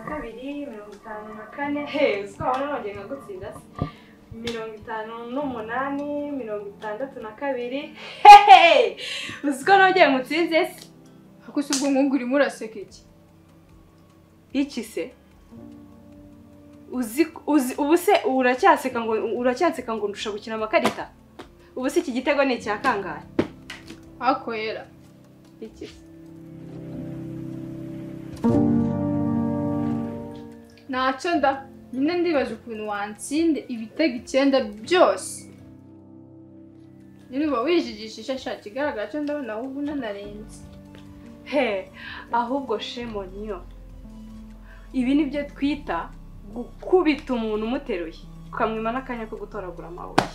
kabiri mirongo itanu na kane hehe twabona nongeye nkagutsinda se mirongo itanu n'umunani mirongo itandatu na kabiri hehe uzi ko nongeye ngutsinze se Ako si ubwo nkungu urimo uraseka iki iki se uzi uzi ubu se uracyaseka ngo uracyaseka ngo ndusha gukina amakarita ubu se iki gitego ni icya kangahe hakoyera iki se ntacyo nda nyine ndibaza ukuntu wansinde ibitego icyenda byose nyine uba wijijishije shaka ikigaragara cyo ndabona ahubwo unanarenze he ahubwo shemonyo ibi ni byo twita gukubita umuntu umuteruye ukamwima n'akanya ko gutoragura amabuye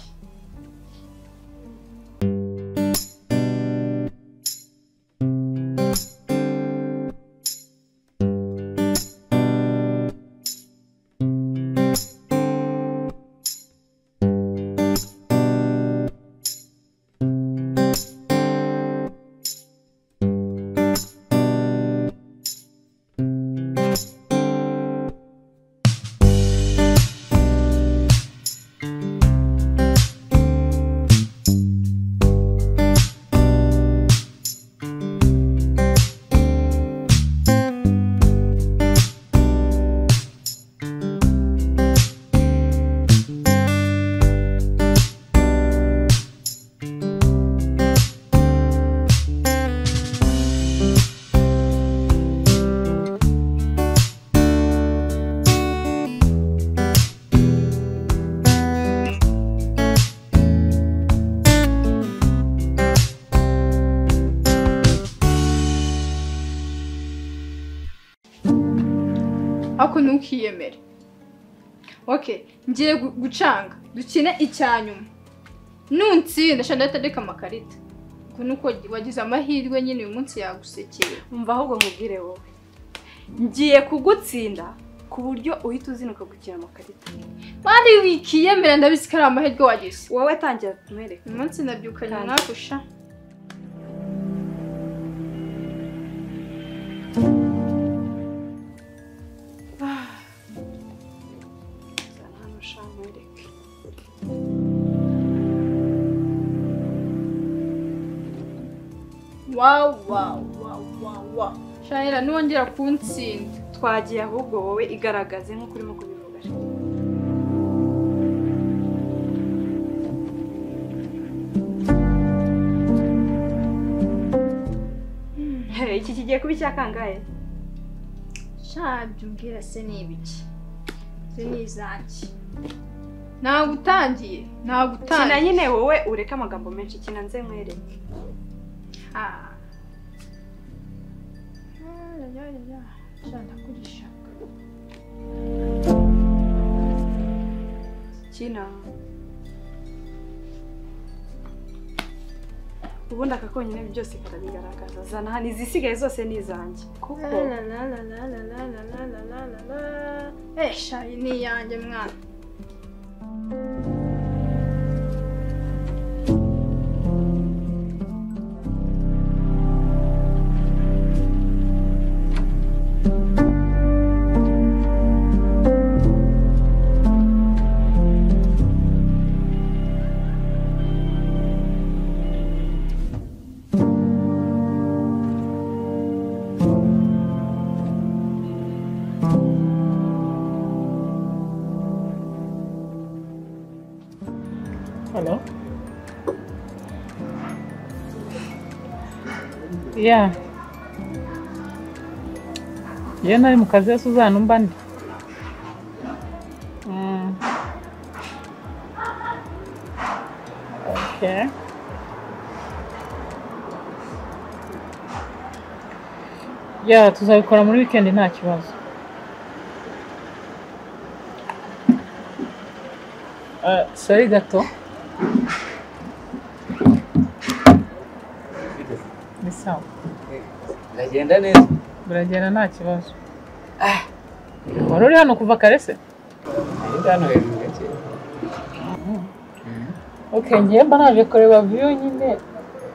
ariko ntukiyemere oke ngiye gu- gucanga dukine icya nyuma nuntsinda shanda atareka amakarita ubwo ni uko wagize amahirwe nyine uyu munsi yagusekeye mva ahubwo nkubwire wowe ngiye kugutsinda ku buryo uhita uzinuka gukina amakarita kandi wikiyemera ndabizi ko ari amahirwe wagize wowe tangira tumwereke uyu munsi nabyukanye Kandi- nagusha zana hano sha nkwereke wawu wawu wawu wawu wawu shahera ntiwongera kuntsinda twagiye ahubwo wowe igaragaze nk'uko urimo kubivuga Hey, iki kigiye kuba icya kangahe shabyo mbwira se ni ibiki se ni izanjye ntabwo utangiye ntabwo kina utangiye nyine wowe ureke amagambo menshi kina nze nkwereke Ah. Ayayayaya, sha ndakugishaka. kina ubundi aka konyine byose karabigaragaza zana hano izisigaye zose ni izanjye kuko Lalalalalalalalalala. Eh, sha iyi ni iyanjye mwana Hello. Yeah. Iyo nari mu kazi ya Suzanne umba ndi. Mm. Okay. Yeah, tuzabikora muri weekend nta kibazo. Uh, sorry gato. Ni sawa. biragenda neza Biragenda nta kibazo. Wari uri hano kuva kare se? ahita hano hejuru gake Okay, ngiye mba naje kureba view nyine.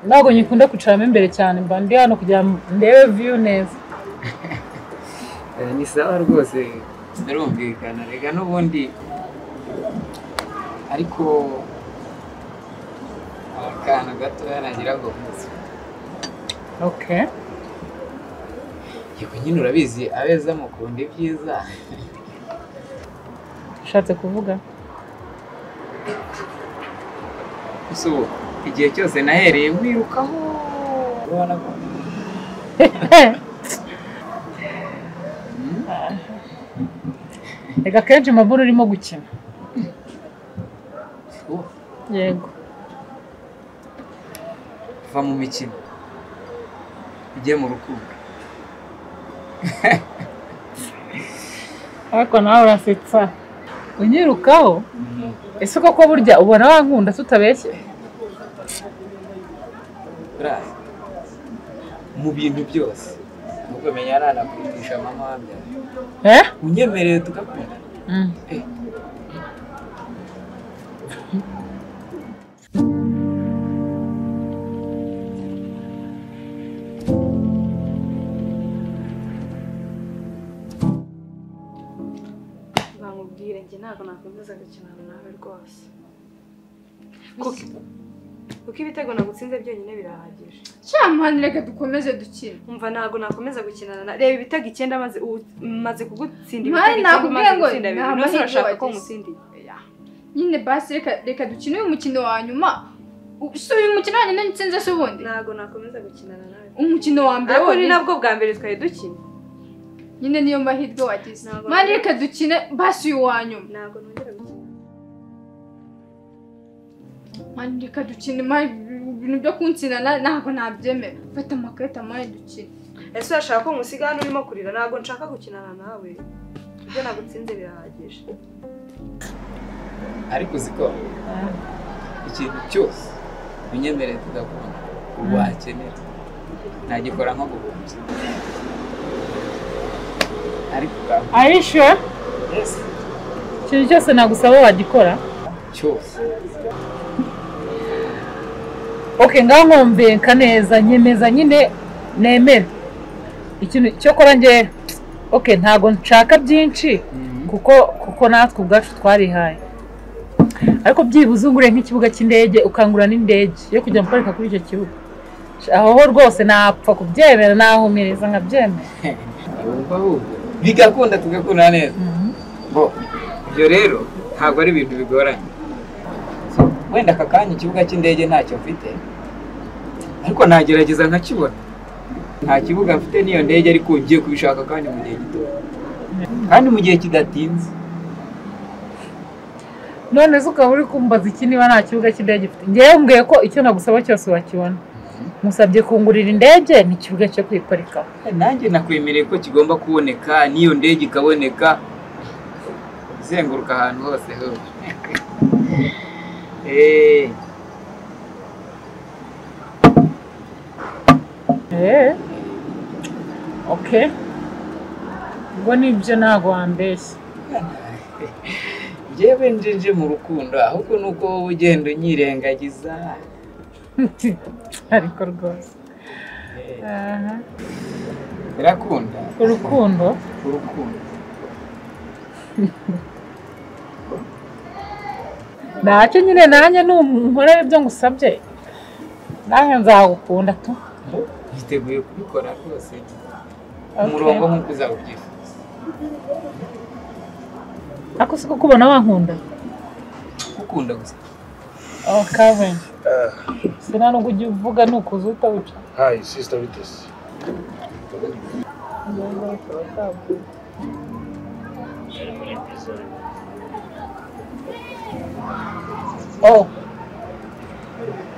Ntabwo nyikunda kwicaramo imbere cyane, mba ndi hano kugira ngo ndebe view neza. Eh, ni sawa rwose birumvikana rega n'ubundi ariko akantu gatoya nagira ngo mpuze okay yego nyine urabizi abeza mukunda ibyiza ushatse kuvuga gusa ubu igihe cyose nahereye wirukaho ubona ko Mm, reka akenshi maburo urimo gukina ubu yego kuva mu mikino ujye mu rukundo ariko nawe urasetsa unyirukaho ese koko burya ubona wankunda tutabeshye Buriya, mu bintu byose nubwo menya ari anakurutisha mama wabyaye eh unyemereye tugakunda Mm. bamubwire njye ntabwo nakomeza gukinana nawe rwose kuko ibitego nagutsinze byonyine birahagije cyamani reka dukomeze dukine umva ntabwo nakomeza gukinana na reba ibitego icyenda maze ubu maze kugutsinda Mani, ibitego icyenda nakubwiye umaze ngo gutsinda nta bibiri nose mahirwe urashaka ko wagize. ngutsindiye Oya. nyine basi reka reka dukine uyu mukino wa nyuma U- si uyu mukino wa nyuma nitsinze se ubundi ntabwo nakomeza gukinana nawe umukino wa mbere ariko ni wonyine nabwo bwa mbere twari dukina nyine niyo mahirwe wagize Ntabwo mani nari- reka dukine basi uyu wa nyuma ntabwo nongera gukina mani reka dukine mani ibintu byo kunsinana ntabwo nabyemera fata amakarita mani dukine ese urashaka ko nkusiga hano urimo kurira ntabwo nshaka gukinana nawe ibyo nagutsinze birahagije ariko uzi ko ikintu cyose unyemereye tugakunda wakenera nagikora nko guhumbya ariko ubwawe arishe ikintu cyose nagusaba wagikora cyose okay ngaho nkombenka neza nyemeza nyine nemera ikintu cyo kora njye okay ntago nshaka byinshi kuko kuko natwe ubwacu twarihaye ariko byibuze ungure nk'ikibuga cy'indege ukangura n'indege yo kujya muparika kuri icyo kibuga aho ho rwose napfa kubyemera nahumireza nkabyemera wumva ahubwo bigakunda tugakunda neza Mhm. bo ibyo rero ntabwo ari ibintu bigoranye So, wenda aka kanya ikibuga cy'indege ntacyo mfite ariko nagerageza nkakibona nta kibuga mfite n'iyo ndege ariko ugiye kubishaka kandi mu gihe gito kandi mu gihe kidatinze none se ukaba uri kumbaza iki niba nta kibuga cy'indege ufite ngewe mbwiye ko icyo nagusaba cyose wakibona musabye kungurira indege ni ikibuga cyo kuyiparikaho nanjye nakwemereye ko kigomba kuboneka n'iyo ndege ikaboneka izenguruka ahantu hose hose Eh, eee oke ubwo nibyo ntabwo wambeshya njyewe njenje mu rukundo ahubwo ni uko wowe ugenda unyirengagiza ariko rwose Eh, aha birakunda urukundo urukundo ntacyo nyine nanjye ntunkorera ibyo ngusabye nanjye nzagukunda tu yiteguye kubikora rwose Okay. umurongo nk'uko uzawubyifuza ariko si kukubona wankunda ukunda gusa oh kevin Ah, sina nubwo ujya uvuga nukuza utawica hi, sister Vitus. oh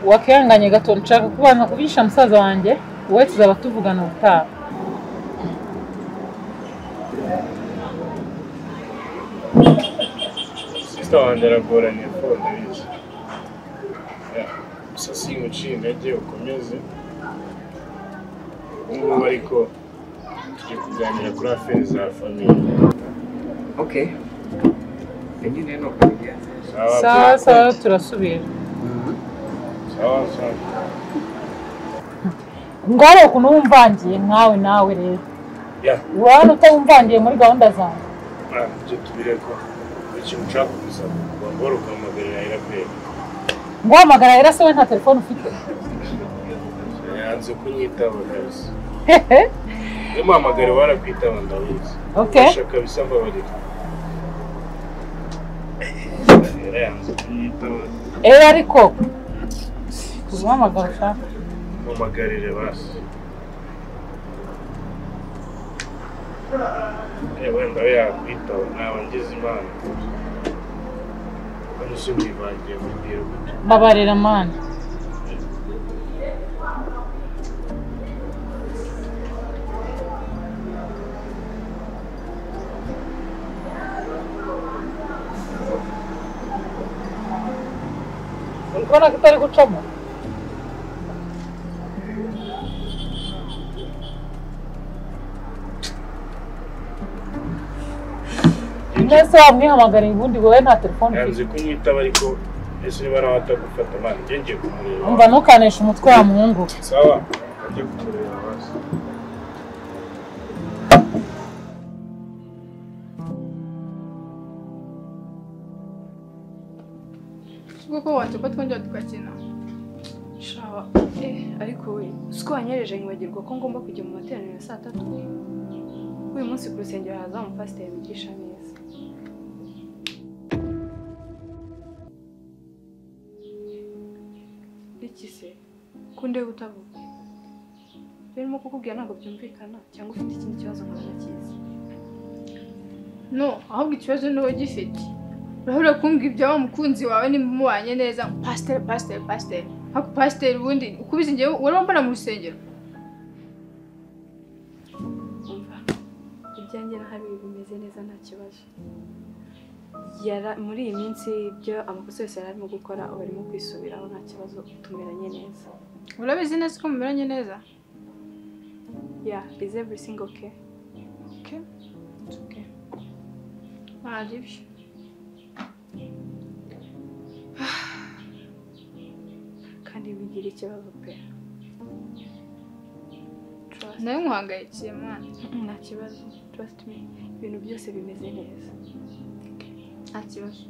wakihanganye gato nshaka kubanza kubisha musaza wanjye wowe tuzaba tuvugana ubutaha Sister wanjye aragoranye kuko ndabizi. Yeah, Gusa simuciye intege ukomeze. Ubu ngubu ariko tugiye kuganira kuri aferi za famiye. okay nyine ni uko bigenze Sawa, sawa sawa turasubira sawa, sawa. ngare ukuntu wumvangiye nkawe nawe rero ya uba hano utamvangiye muri gahunda zawe ah, ibyo tubireko ikintu ushaka gusaba wambora ukamuhagararira iraperi guhamagara rero se we nta telefone ufite yanze kunyitaba kabisa hehe niyo mpamagare warakwitaba ndabizi Okay. Ndashaka kabisa mbabarira Yari yanze kunyitaba rero ariko guhamagara ushaka mpamagarire basi Eh, wenda we yakwitaba naba ngize imana hano sinivangiye mubwira gutyo mbabarira mani uri kubona ko itari gucamo mwese wamwihamagariye ubundi wowe nta telefone ufite yanze kunyitaba ariko ese niba nawe atagufata mani njye ngiye kumureba umva ntukanishe umutwe wa muhungu sawa ajye kumureba hasi kuko wanjye ko twongera tugakina shawa eh ariko we siko wanyereje nkwibagirwa ko ngomba kujya mu materaniro ya saa tatu uyu munsi ku rusengero haza umupasiteri wigisha neza iki se kundeba utavuga birimo kukubwira ntabwo byumvikana cyangwa ufite ikindi kibazo nkaba kizi no ahubwo ikibazo ni wowe gifite urabura kumbwira ibya wa mukunzi wawe nimba umubanye neza pasiteri pasiteri pasiteri ariko pasiteri ubundi ukubizi njyewe wari wambara mu rusengero umva ibyanjye na habiri bimeze neza nta kibazo yara muri iyi minsi ibyo amakosa yose yari arimo gukora ubu arimo kwisubiraho nta kibazo tumeranye neza urabizi neza ko mumeranye neza ya is everything okay Okay. It's okay. Ari byo. kandi bigira ikibazo pe Trust- nawe nkuhangayikiye mwana nta kibazo trust me ibintu byose bimeze neza nta kibazo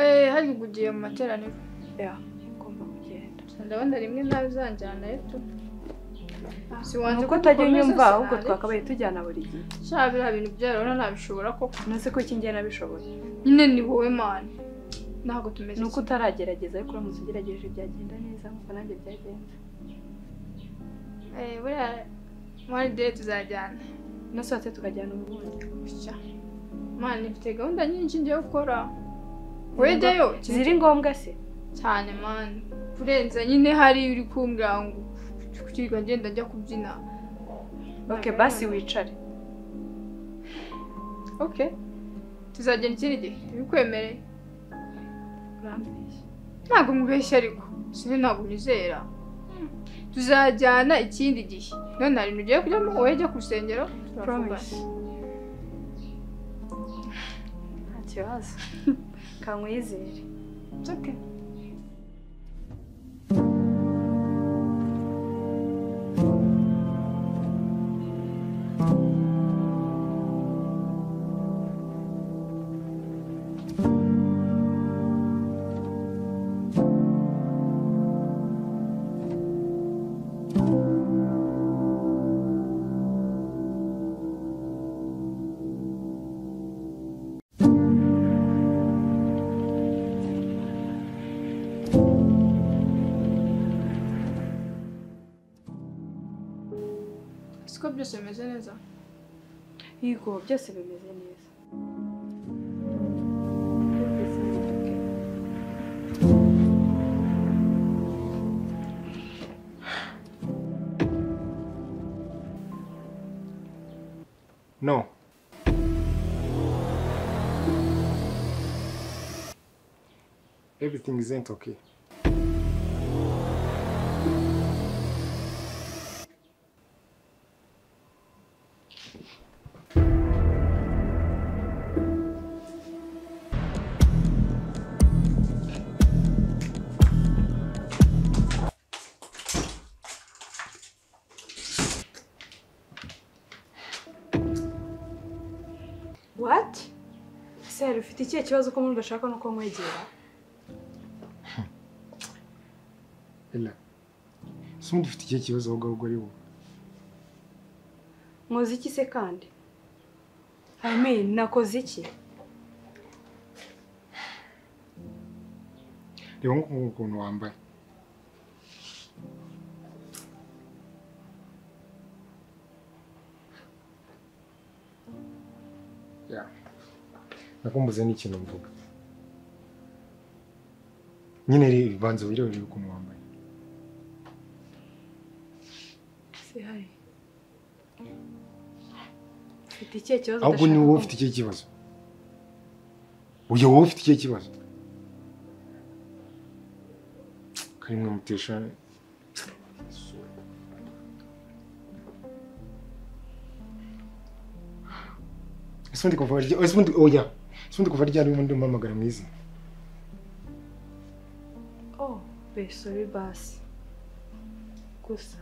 eh hari ugiye mu materaniro ya ngomba kugenda ndabona rimwe nawe uzanjyana yetu si wanze nuko utajya unyumva ahubwo twakabaye tujyana buri gihe sha biriya bintu byarona nabishobora koko ntuzi ko iki ngiye nabishoboye nyine ni wowe mana ntabwo tumeze ni uko utaragerageza ariko uramutse ugerageje byagenda neza nk'uko nanjye byagenze kimwe. eh buriya mwari dere tuzajyana nasohotse tukajyana ubundi Sha. mana ifite gahunda nyinshi ngiye gukora wejyayo ziri ngombwa se cyane mani kurenza nyine hari uri kumbwira ngo kukirirwa ngenda njya kubyina ok basi wicare ok tuzagenda ikindi gihe bikwemereye urambeshya ntabwo mubeshya ariko sini ntabwo nyizera Hmm. tuzajyana ikindi gihe none hari ibintu ugiye kujyamo wowe jya ku rusengero turavugana. promise nta kibazo kankwizere It's okay. siko byose bimeze neza yego byose bimeze neza No. Everything isn't okay. wati ese hari ufite ikihe kibazo ko umuntu udashaka no kumwegera Ella, si ubundi ufite ikihe kibazo ahubwo ahubwo ari wowe mwoze iki se kandi I mean, nakoze iki reba nk'uku ukuntu wambaye Ya. nakumbuze n'ikintu mvuga nyine reba banza wirebere ukuntu wambaye se hari ufite ikihe kibazo ahubwo ni wowe ufite ikihe kibazo uyu wowe ufite ikihe kibazo karimwe mutesha ese ubundi kuva rya ese ubundi oya ese ubundi kuva ryari ubundi umpamagara mu izina oh besori basi gusa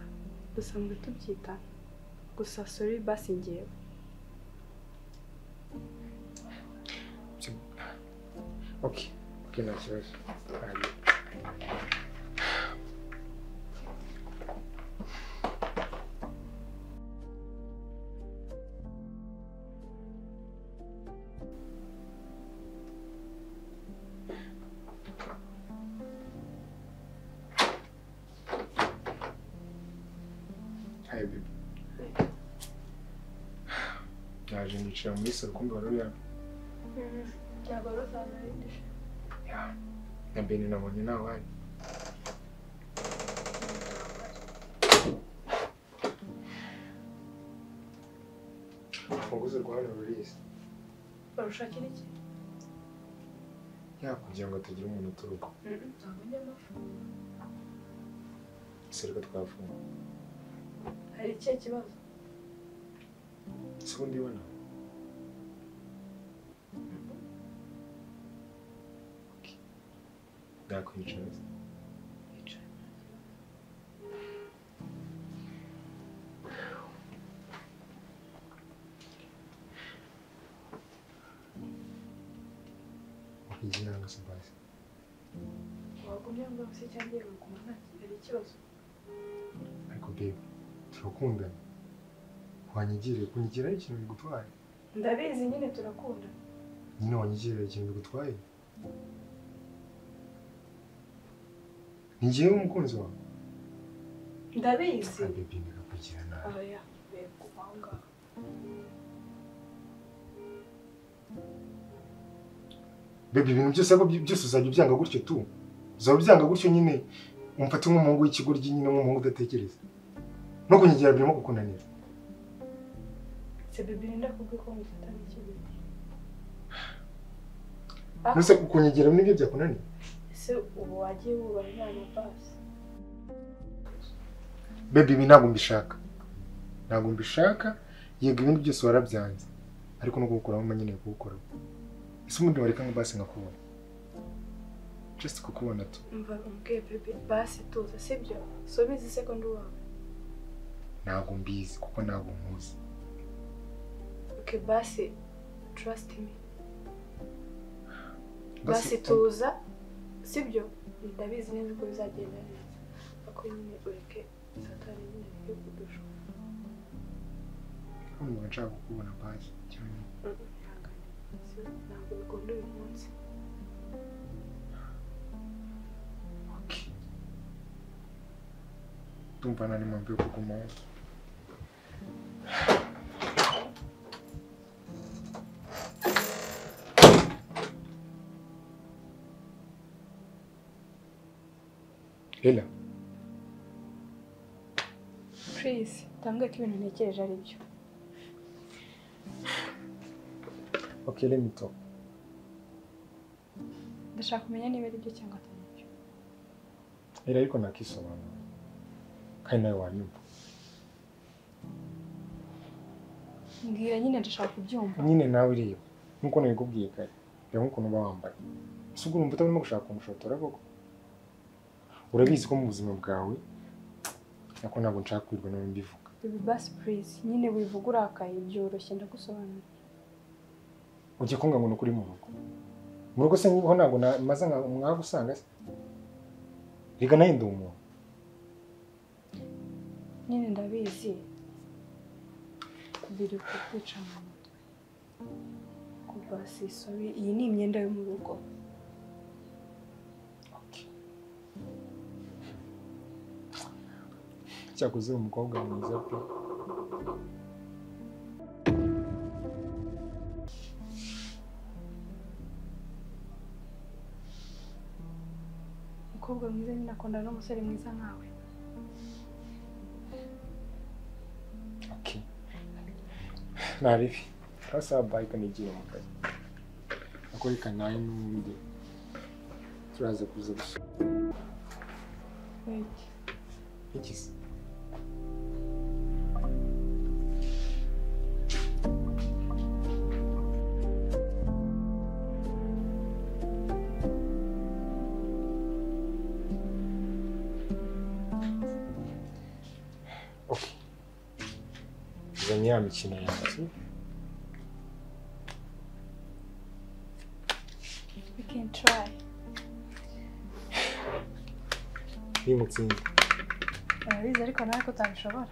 dusanzwe tubyita gusa sori basi ngewe okay okay nta kibazo Hariya. Hi, babe. Naje nicara muri salo kumva ruriya Ya, na Beni nabonye nta wari. Urufunguzo rwa hano rurizi. barushakira iki Ya, kugira ngo hatagira umuntu uturuka. Ese reka twafunga. hari ikihe kibazo Ese ubundi ubona? Okay. Nakwicaza. Wakijinanga Sebastian. wagumye ngo se cyangwa yewe kuguma nta hari ikibazo ariko bebe turakundana wanyigiriye kunyigiraho ikintu bigutwaye ndabizi nyine turakunda nyine wanyigiriye ikintu bigutwaye ni njyewe umukunzi wawe ndabizi bebe bikakugira nabi oya yego aho ngaho bebe ibintu byose ariko byo- byose uzajya ubyanga gutyo tu uzaba ubyanga gutyo nyine umfate nk'umuhungu w'ikigoryi nyine nk'umuhungu udatekereza no kunyigira birimo kukunanira se bibiri ndakubwiye ko mufata nk'ikibi mbese kunyigira nibyo byakunaniye ese ubu wagiye wubaha inama basi bebe ibi ntabwo mbishaka ntabwo mbishaka yego ibindi byose warabyanze ariko no kugukuramo mba nkeneye kugukoraho ese ubundi wareka ngo basi nkakubona just kukubona tu mva umbwiye bebe basi tuza sibyo so bizi sekondi wawe ntabwo mbizi kuko ntabwo nkuzi oke basi trust me basi tuza sibyo ndabizi neza ko bizagenda neza ariko nyine ureke satani nyine yo kudusha kumva nshaka kukubona basi cyane ihangane si- ntabwo bikunda uyu munsi okay ndumva nta n'impamvu yo kugumaho Lela please tambwe ko ibintu ntekereje ari byo okay let me talk ndashaka kumenya niba ari byo cyangwa atari byo Lela ariko nakisobanura kandi nawe wanyumva mbwira nyine ndashaka kubyumva nyine nawe ureba nk'uko nabikubwiye kare reba nk'ukuntu uba wambaye ese ubwo urumva utarimo gushaka umushotora koko urabizi ko mu buzima bwawe ariko ntabwo nshaka kwirwa nawe mbivuga bebe basi please nyine wivuga urakaye byoroshye ndagusobanurira ujye kunga ngo ni ukuri mu rugo mu rugo se niho ntabwo na- maze nka mwagusanga se rega nawe ndi umuntu nyine ndabizi biri kukwica mu mutwe kuva sisobi iyi ni imyenda yo mu rugo cyakoze umukobwa mwiza pe umukobwa mwiza nyine akunda n'umusore mwiza nkawe Okay. Nta bibi. Hasa bike nigira mu kazi. Akoreka nayo n'undi. Turaza kuza gusura. Wait. Ikizi. Okay. Zanye ya mikino yanjye. we can try Nimutsinda. urabizi ariko nawe ko utabishobora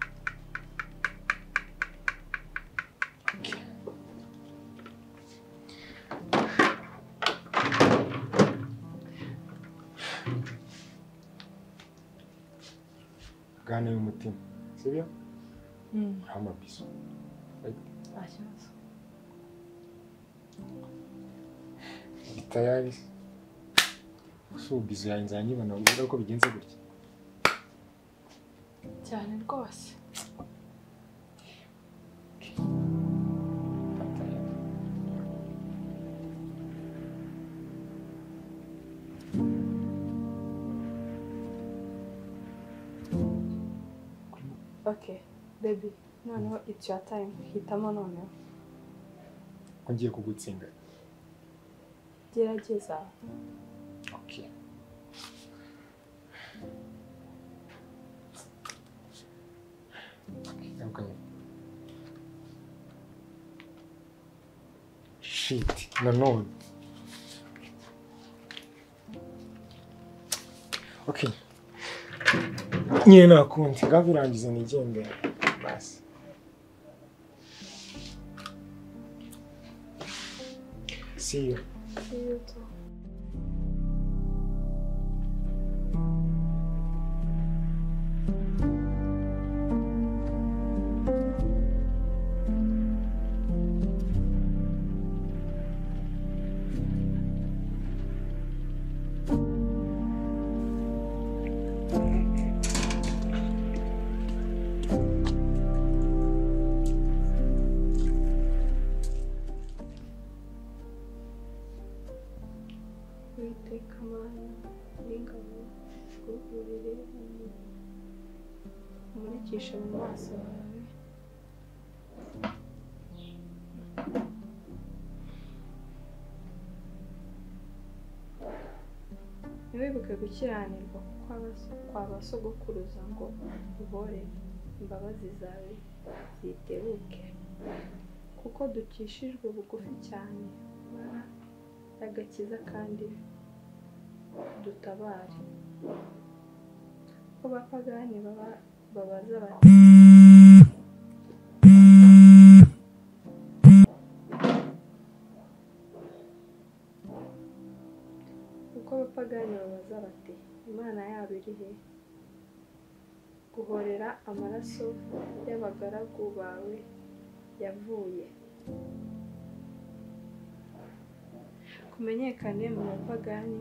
Gana y'umutima. Sibyo? Mm, Amabiso. nta kibazo Bitayari. Usubizo yanjye nzanyibona uvuga ko bigenze gutya. cyane rwose okay baby noneho it's your time hitamo noneho ko ngiye kugutsinda. gerageza Okay. Okay. Shit, nanone. Okay. Nyine nakundi, ngabirangize nigende. Basi. See you. see you too uwiteka mana n'ingabo twugurire umurikishe mu maso yawe ntiwibuke gukiranirwa kwa baso- kwa ba sogokuruza ngo ubore imbabazi zawe zitebuke kuko dukishijwe bugufi cyane bara agakiza kandi dutabare ko bapagani baba babaza bati kuko abapagani babaza bati imana yabo iri he guhorera amaraso y'abagaragu bawe yavuye kumenyekane mu bapagani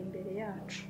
imbere yacu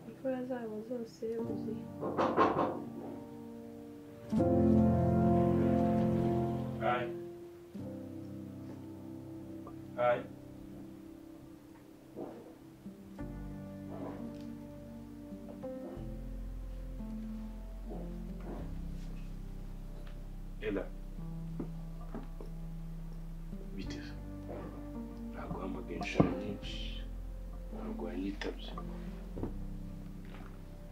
imfura zabo zose wuzuye Hi. Hi. Ella. Bite. Naguhamagaye inshuro nyinshi. Ntabwo wanyitabye.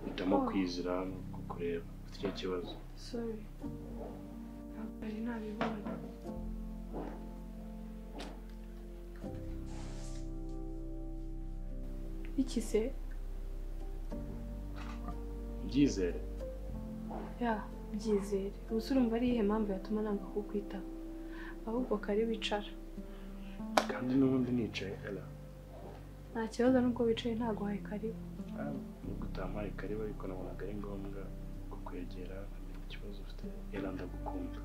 Hitamo kwizira hano kukureba. Ufite icyo kibazo. sorry ntabwo nari nabibonye iki se Byizere. ya byizere gusa urumva ari iyihe mpamvu yatuma nanga kukwitaho ahubwo kare wicara kandi n'ubundi nicaye Ella. nta kibazo nubwo wicaye ntaguhaye karibu nubwo utampaye karibu ariko nabonaga ari ngombwa kukwegera nkamenya ikibazo ufite Ella ndagukunda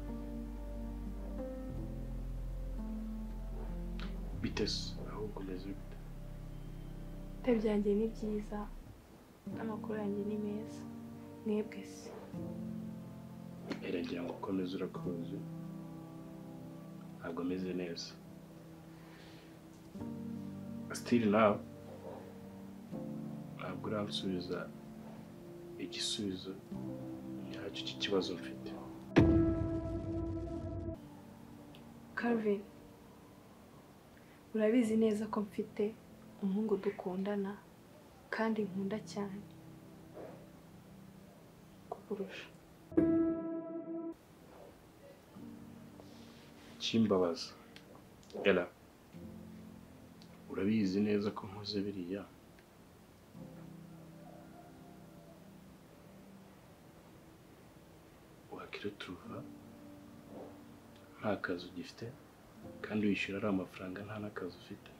bite se ahubwo umeze bite ibitare byanjye ni byiza n'amakuru yanjye ni meza mwebwe se Ella ngira ngo ukomeze urakuzi ntabwo ameze neza still now ntabwo uransubiza igisubizo nyacyo cy'ikibazo mfite Calvin urabizi neza ko mfite umuhungu dukundana kandi nkunda cyane kukurusha kimbabaza ela urabizi neza ko nkoze biriya wakirutuva nta kazi ugifite kandi wishyura ari amafaranga nta n'akazi ufite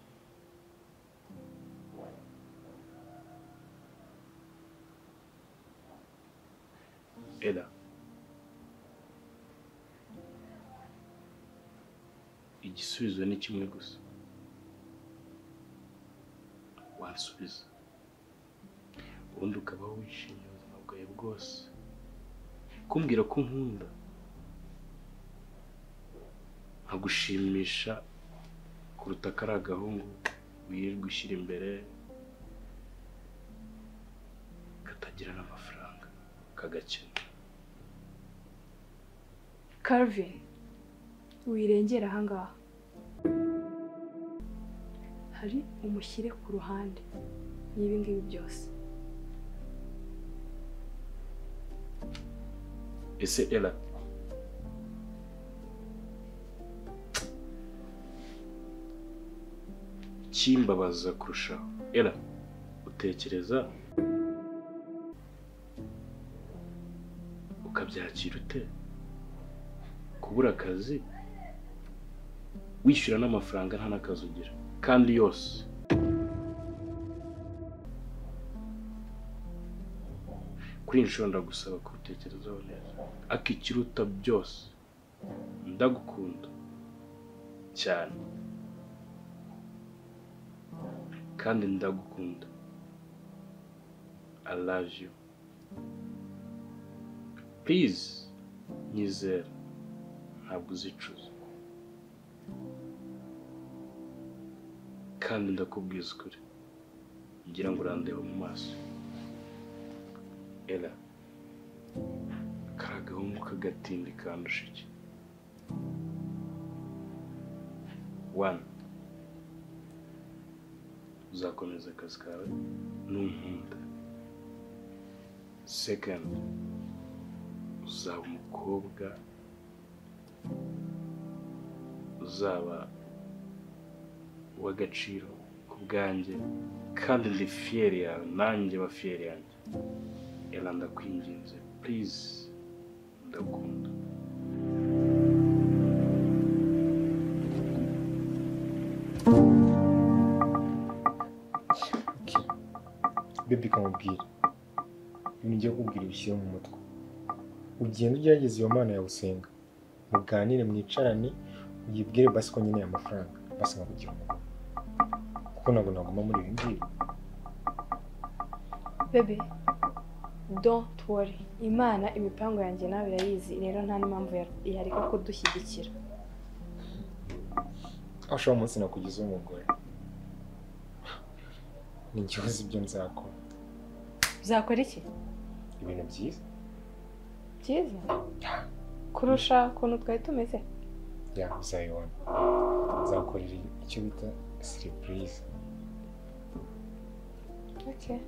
ela igisubizo ni kimwe gusa wansubiza ubundi ukabaho wishimiye ubuzima bwawe bwose kumbwira ko nkunda nkagushimisha kuruta ko ari agahungu wirirwa ushyira imbere katagira n'amafaranga kagakena Calvin wirengera ahangaha hari umushyire ku ruhande y'ibi ngibi byose ese ela kimbabaza kurushaho ela utekereza ukabyakira ute kubura akazi wishyura n'amafaranga nta n'akazi ugira kandi yose kuri iyi nshuro ndagusaba kubitekerezaho neza akikiruta byose ndagukunda cyane kandi ndagukunda I love you please nyizera ntabwo uzicuza kandi ndakubwiza ukuri ngira ngo urandeba mu maso era kari agahungu k'agatindi kandusha iki wani uzakomeza akazi kawe n'unkunda sekendi uzaba umukobwa uzaba uw'agaciro ku bwanjye kandi ndi fiyeri yawe nanjye ba fiyeri yanjye era ndakwinginze purize ndakunda bebi kamubwira ibintu ugiye kubwira ibishyire mu mutwe ugenda ugerageza iyo mana yawusenga muganire mwicarane uyibwire basi ko nkeneye amafaranga basi nkakugira umugabo kuko ntabwo naguma muri ibi ngibi bebe don't worry imana imipango yanjye nawe irayizi rero nta n'impamvu ya- yareka kudushyigikira aho ushobora umunsi nakugize umugore ni njye uzi ibyo nzakora uzakora iki ibintu byiza byiza kurusha ukuntu twari tumeze ya uzayibona nzakorera icyo bita siripurize okay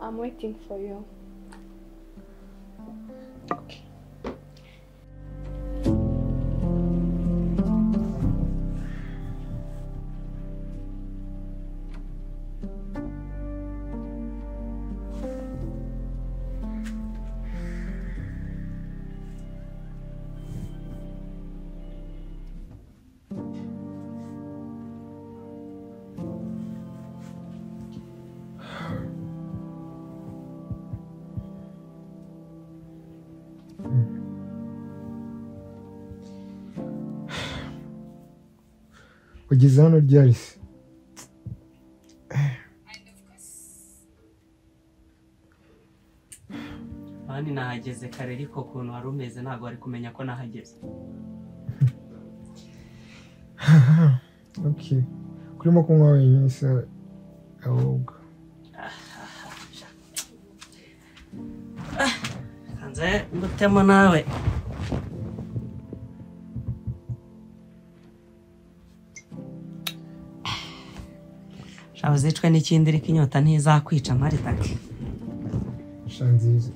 i'm waiting for you ugeze hano ryari se Mani nahageze kare ariko ukuntu wari umeze ntabwo wari kumenya ko nahageze ok kurimo kunywa wenyine se ahubwo nze ngutemo nawe shaba uzicwe n'ikindi ariko inyota ntizakwica maritake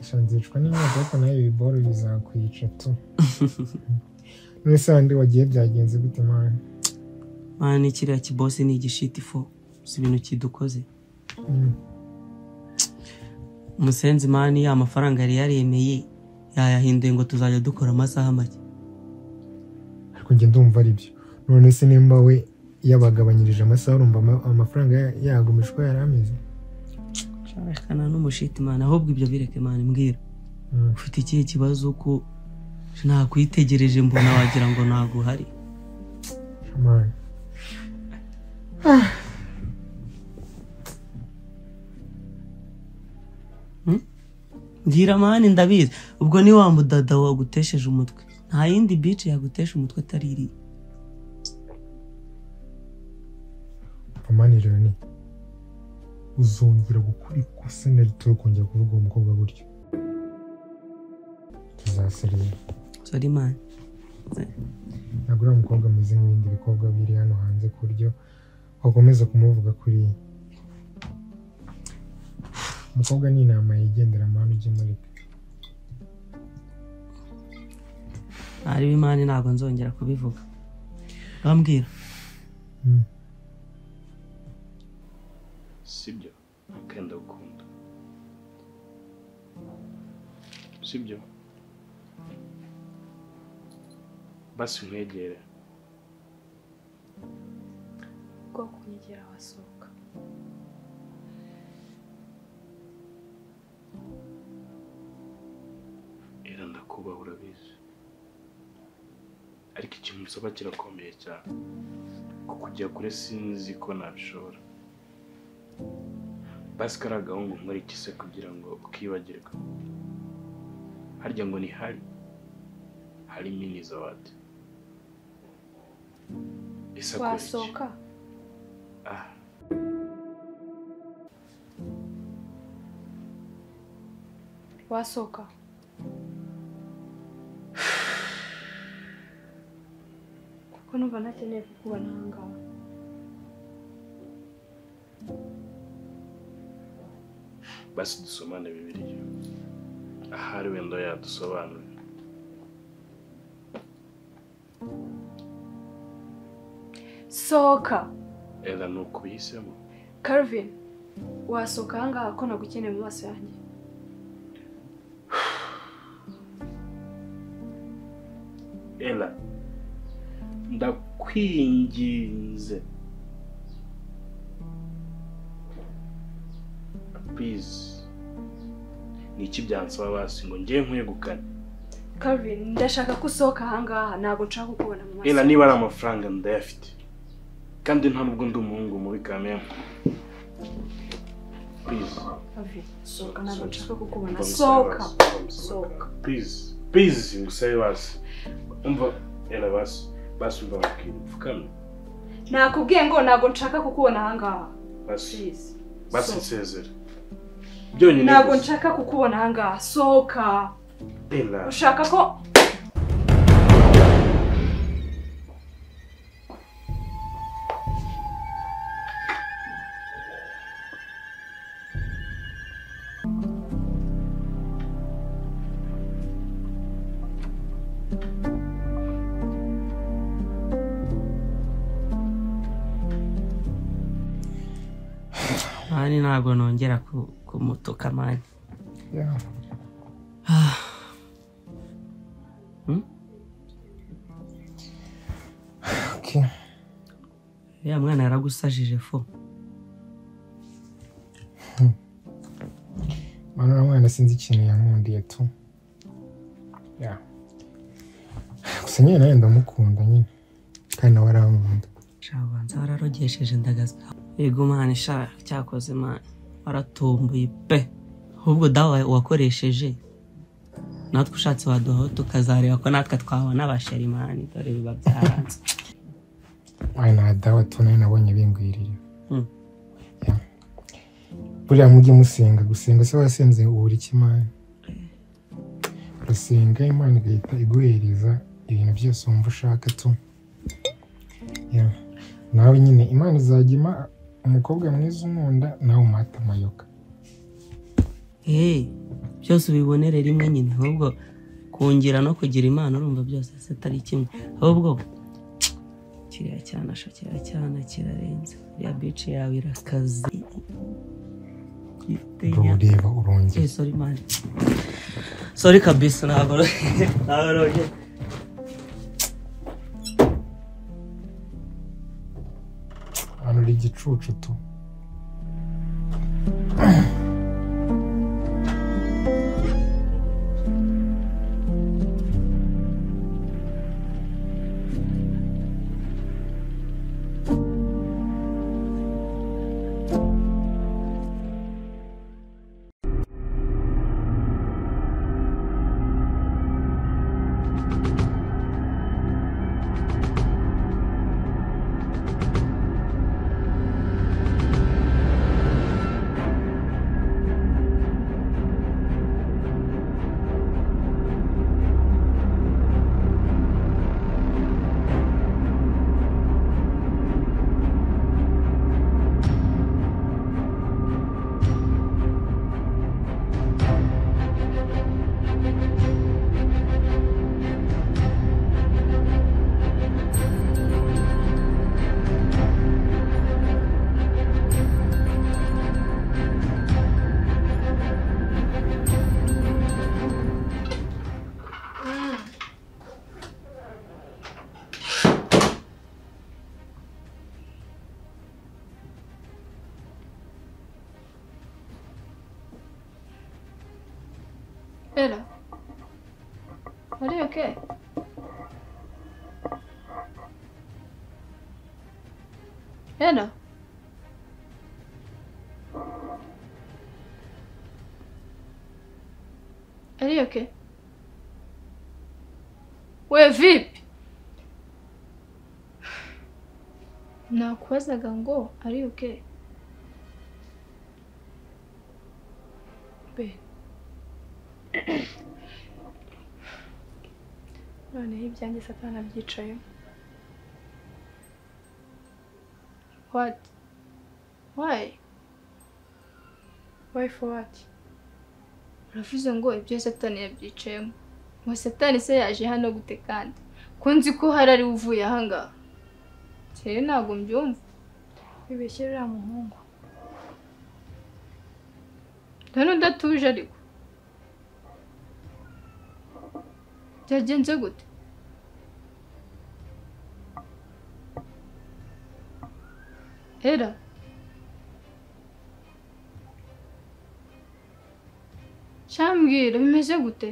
shanzicwa n'inyota ariko nayo ibiboro bizakwica tu none se handi wagiye byagenze gute mani mani kiriya kibosi ni igishiti fo si ibintu kidukoze Mm. umusenzi mani ya mafaranga yari yaremeye yayahinduye ngo tuzajya dukora amasaha make ariko njye ndumva ari byo none se nimba we yabagabanyirije amasaha urumva ama- amafaranga ya- yagumije uko yari ameze shakana n'umushiti mani ahubwo ibyo bireke mani mbwira Mm. ufite ikihe kibazo ko nakwitegereje mbona wagira ngo ntabwo uhari Man. mbwira mani ndabizi ubwo ni wa mudada wagutesheje umutwe nta yindi bici yagutesha umutwe atari iriya Mani rero ni uzongera gukora ikosa na rito yo kongera kuvuga uwo mukobwa gutyo tuzasarira sori mani ntabwo uriya mukobwa ameze nk'ibindi bikobwa biri hano hanze ku buryo wakomeza kumuvuga kuriya umukobwa ni inama yigendera mani ujye mureka ntari imani ntabwo nzongera kubivuga urambwira Mm. sibyo kandi gukunda sibyo basi nkwegere bwo kunyegera wasohoka era ndakubaha urabizi ariko ikintu nsaba kirakomeye cyane kukujya kure sinzi ko nabishobora basi kariya gahungu nkora iki se kugira ngo ukibagirwa harya ngo ni hari hari mini zawadi ese akora iki? wasohoka Ah. wasohoka kuko numva ntakeneye kukubona aha ngaha basi dusomane bibiliya ahari wenda yadusobanurira sohoka era ni ukubihisemo Calvin wasohoka aha ngaha ko nagukeneye mu maso yanjye ela ndakwinginze please ni iki byansaba basi ngo njye nkwegukane Calvin ndashaka ko usohoka aha ngaha ntabwo nshaka kukubona mu maso ela niba ari amafaranga ndayafite kandi nta nubwo ndi umuhungu mubi kamere purize Avi, sohoka ntabwo So- nshaka kukubona sohoka sohoka purize purize ngusabe basi umva yara basi basi umva bakiri upfukamye nakubwiye ngo ntabwo nshaka kukubona ahangaha basi Please. basi So- nsezere byonyine ntabwo gusa. nshaka kukubona ahangaha sohoka Ella, ushaka ko mani ntabwo nongera ku- kumutuka mani Yeah. Hmm? Okay. ya mwana yaragusajije fo Mwana na mwana sinzi ikintu yankundiye tu. Yeah. Gusa nyine nawe ndamukunda nyine. Kandi nawe arankunda. shabanza wararogesheje ndagaza yego mani sha cyakoze mani waratomboye pe ahubwo dawe wakoresheje natwe ushatse waduhaho tukazareba ko natwe twabona abasheri mani dore biba byaranze Wayi na dawa tu nawe nabonye bingwirira. Hmm. Yeah. Buriya mujye musenga gusenga se wasenze ubura iki Imana. Urasenga Imana igahita iguhereza ibintu byose wumva ushaka tu. Yeah. Nawe nyine Imana izajya ima umukobwa mwiza umunda nawe umuhate amayoga. hey, byose ubibonere rimwe nyine ahubwo kungira no kugira imana urumva byose se atari kimwe ahubwo kiriya cyana sha kiriya cyana kirarenze iriya bici yawe irakaze ifite Bro, inyama ureba urongera Eh, sorry man. Sorry kabisa ntabwo ntabwo nongeye. hano uri igicucu tu Ella. Are you okay? Ella. Are you okay? We vipi? Nakubazaga ngo ari okay? be noneho ibyanjye satana byicayemo What? Why? why for what uravuze ngo ibyo satani yabyicayemo ngo satani se yaje hano gute kandi ko nzi ko hari ariwe uvuye ahangaha rero ntabwo mbyumva wibeshye uriya muhungu ndabona udatuje ariko byagenze gute era cyambwira bimeze gute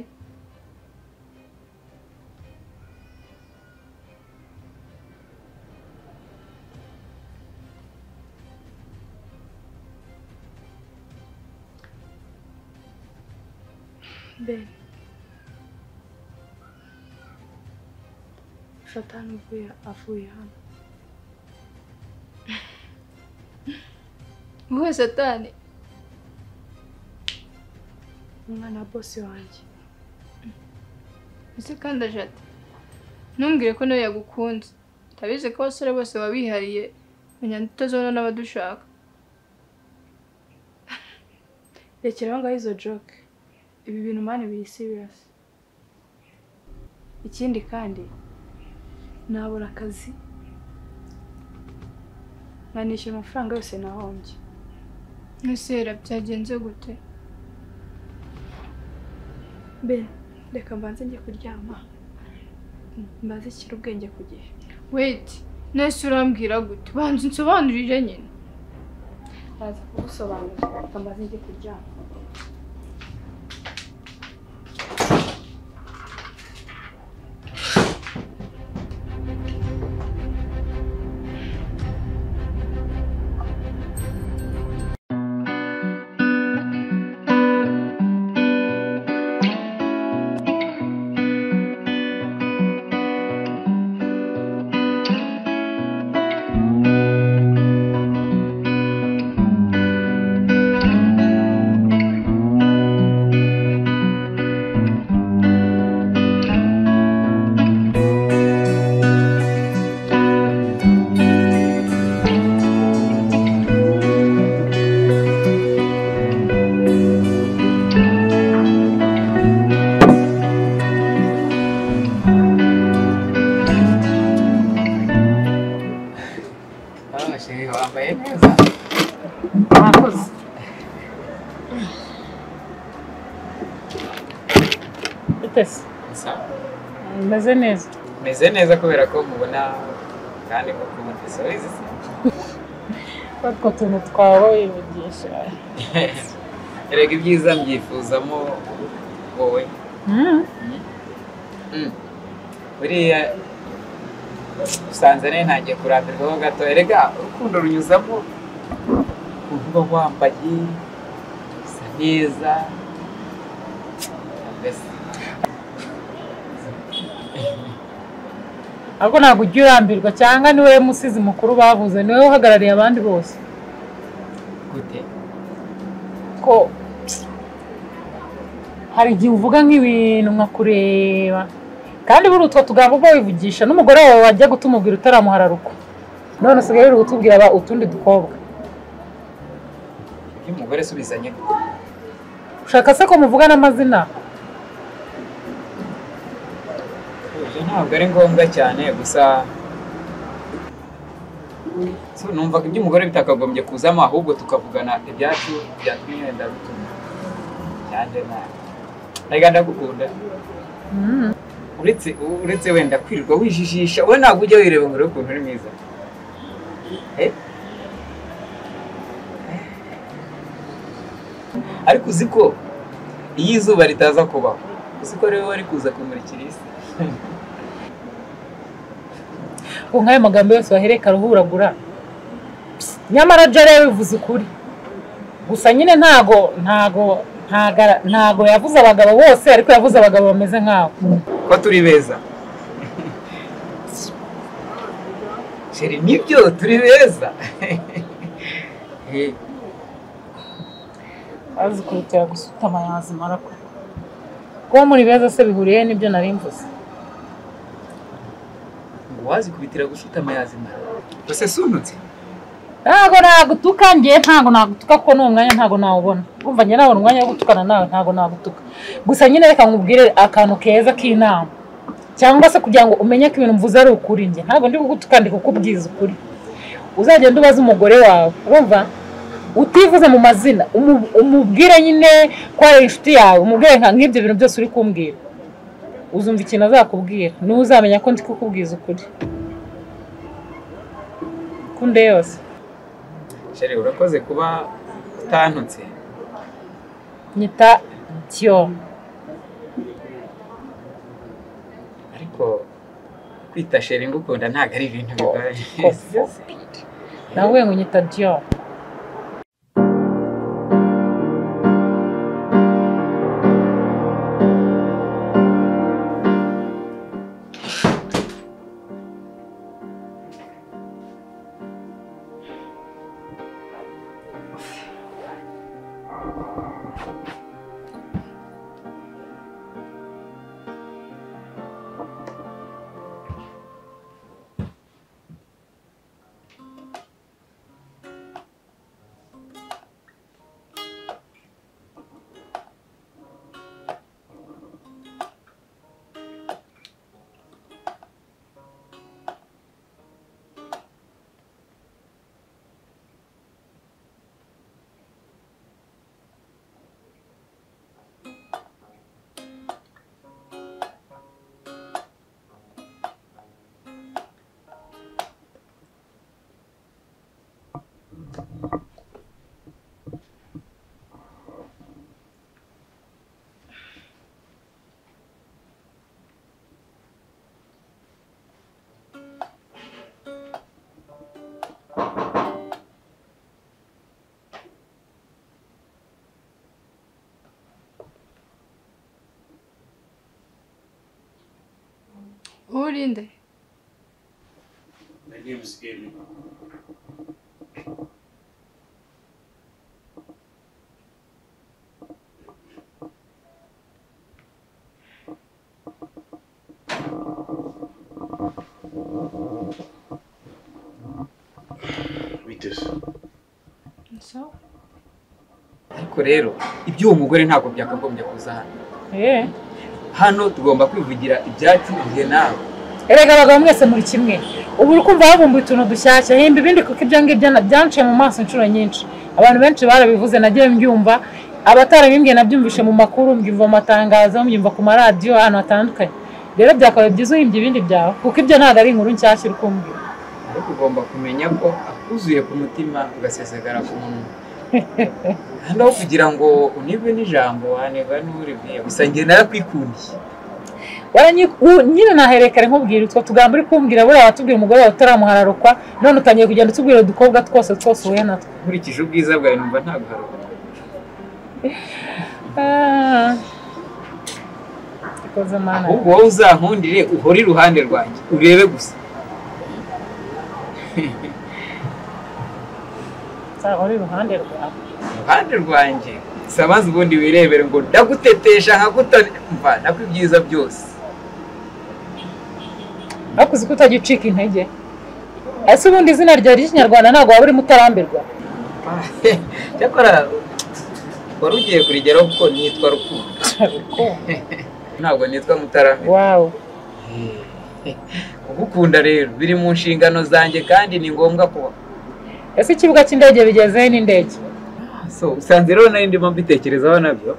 ben fata hano uvuye avuye hano wowe satani umwana wa bosi wanjye ese kandi aje ati ntumbwire ko nawe yagukunze utabizi ko abasore bose baba bihariye banyanda utazabona n'abadushaka rekeraho ngaho izo joke ibi bintu mani biri serious ikindi kandi nabura akazi nkanishyura amafaranga yose nahombye nusera byagenze gute ben reka mbanze njye kuryama mbanze shyira ubwenge ku gihe weti nese urambwira gute banza unsobanurire nyine baza kugusobanurira reka mbanze njye kuryama abashinzwe bambaye neza mwakoze bitese gusa meze neza meze neza kubera ko mubona kandi mukunda isozi utwo tuntu twawe wivugisha erega ibyiza mbyifuzamo wowe Mm. buriya usanze nayo ntangiye kurambirwa ho gato erega urukundo runyuzamo ukuntu uba wambaye usa neza mbese ariko ntabwo ujya urambirwa cyangwa ni wowe musizi mukuru bavuze ni wowe uhagarariye abandi bose gute ko hari igihe uvuga nk'ibintu nkakureba kandi buri utwo tugambo ubwo wivugisha n'umugore wawe wajya kutumubwira utaramuhararuka none usigaye uri gutubwira aba utundi dukobwa iyo umugore asubizanye ushaka se ko muvugana amazina ibyo ntabwo ari ngombwa cyane gusa so, numva ko iby'umugore bitakagombye kuzamo ahubwo tukavugana ibyacu byatumye ndabituma cyanjye nawe erega ndagukunda Mm. uretse uretse wenda kwirirwa wijijisha wowe ntabwo ujya wireba ngo urebe ukuntu uri mwiza Eh? ariko uzi ko iyo izuba ritaza kubaho uzi ko rero wari kuza kumurikira isi ngo nk'ayo magambo yose wahereka ruhuragura Psst, nyamara jya rero bivuze ukuri gusa nyine ntago ntago ntagara- ntago yavuze abagabo bose ariko yavuze abagabo bameze nkawe ko turi beza sheri nibyo turi beza Eh, azi kurutira gusutama yazimara ko kuba muri beza se bihuriye n'ibyo nari mvuze ngo wazikubitira gushutama yazimara gusa sunutse ntago nagutuka ngiye ntago nagutuka kuko n'uwo mwanya ntago nawubona umva njye nabona umwanya wo gutukana nawe ntago nagutuka gusa nyine reka nkubwire akantu keza k'inama cyangwa se kugira ngo umenye ko ibintu mvuze ari ukuri njye ntabwo ndi kugutuka ndi kukubwiza ukuri uzagenda ubaze umugore wawe urumva utivuze mu mazina umu- umubwire nyine ko ari inshuti yawe umubwire nka nk'ibyo bintu byose uri kumbwira uzumva ikintu azakubwira niwe uzamenya ko ndi kukubwiza ukuri kunde yose sheri urakoze kuba utantutse nyita tiyo ariko kwita sheri ngukunda ntabwo ari ibintu bigoye nawe ngo nyita diyo urinde My name is Amy. Witeze. sawa ariko rero iby'uwo mugore ntabwo byakagombye kuza hano Eee. hano tugomba kwivugira ibyacu igihe nawe Erega abagabo mwese muri kimwe ubu uri kumva havumbuye utuntu dushyashya himba ibindi kuko ibyo ngibyo na- byanciye mu maso inshuro nyinshi abantu benshi barabivuze nagiye mbyumva abatarabimbwiye nabyumvishe mu makuru mbyumva mu matangazo mbyumva ku maradiyo ahantu hatandukanye rero byakabaye byiza uhimbye ibindi byawe kuko ibyo ntabwo ari inkuru nshyashya uri kumbwira ariko ugomba kumenya ko akuzuye ku mutima ugasesagara ku munwa hano aho kugira ngo unigwe n'ijambo wanigwa n'uribwiye gusa njye narakwikundiye Waranyi- u- nyine naherekare nkubwira utwo tugambo uri kumbwira buriya watubwira umugore wawe utaramuhararukwa none utangiye kugenda utubwira udukobwa twose twose uhuye natwo nkurikije ubwiza bwawe numva ntaguharuka Ah. ikoze mana ahubwo wowe uzankundire uhore iruhande rwanjye urebe gusa nzaba uri iruhande rwawe iruhande rwanjye gusa maze ubundi wirebere ngo ndagutetesha nkagutamva nakwibyiza byose ariko uzi ko utajya ucika intege ese ubundi izina ryawe ry'ikinyarwanda ntabwo waba urimo utarambirwa cyakora wari ugiye kurigeraho kuko nitwa rukundo ntabwo nitwa mutarame wawu kugukunda rero biri mu nshingano zanjye kandi ni ngombwa kuba ese ikibuga cy'indege bigezeho n'indege so usanze rero nari ndimo mbitekerezaho nabyo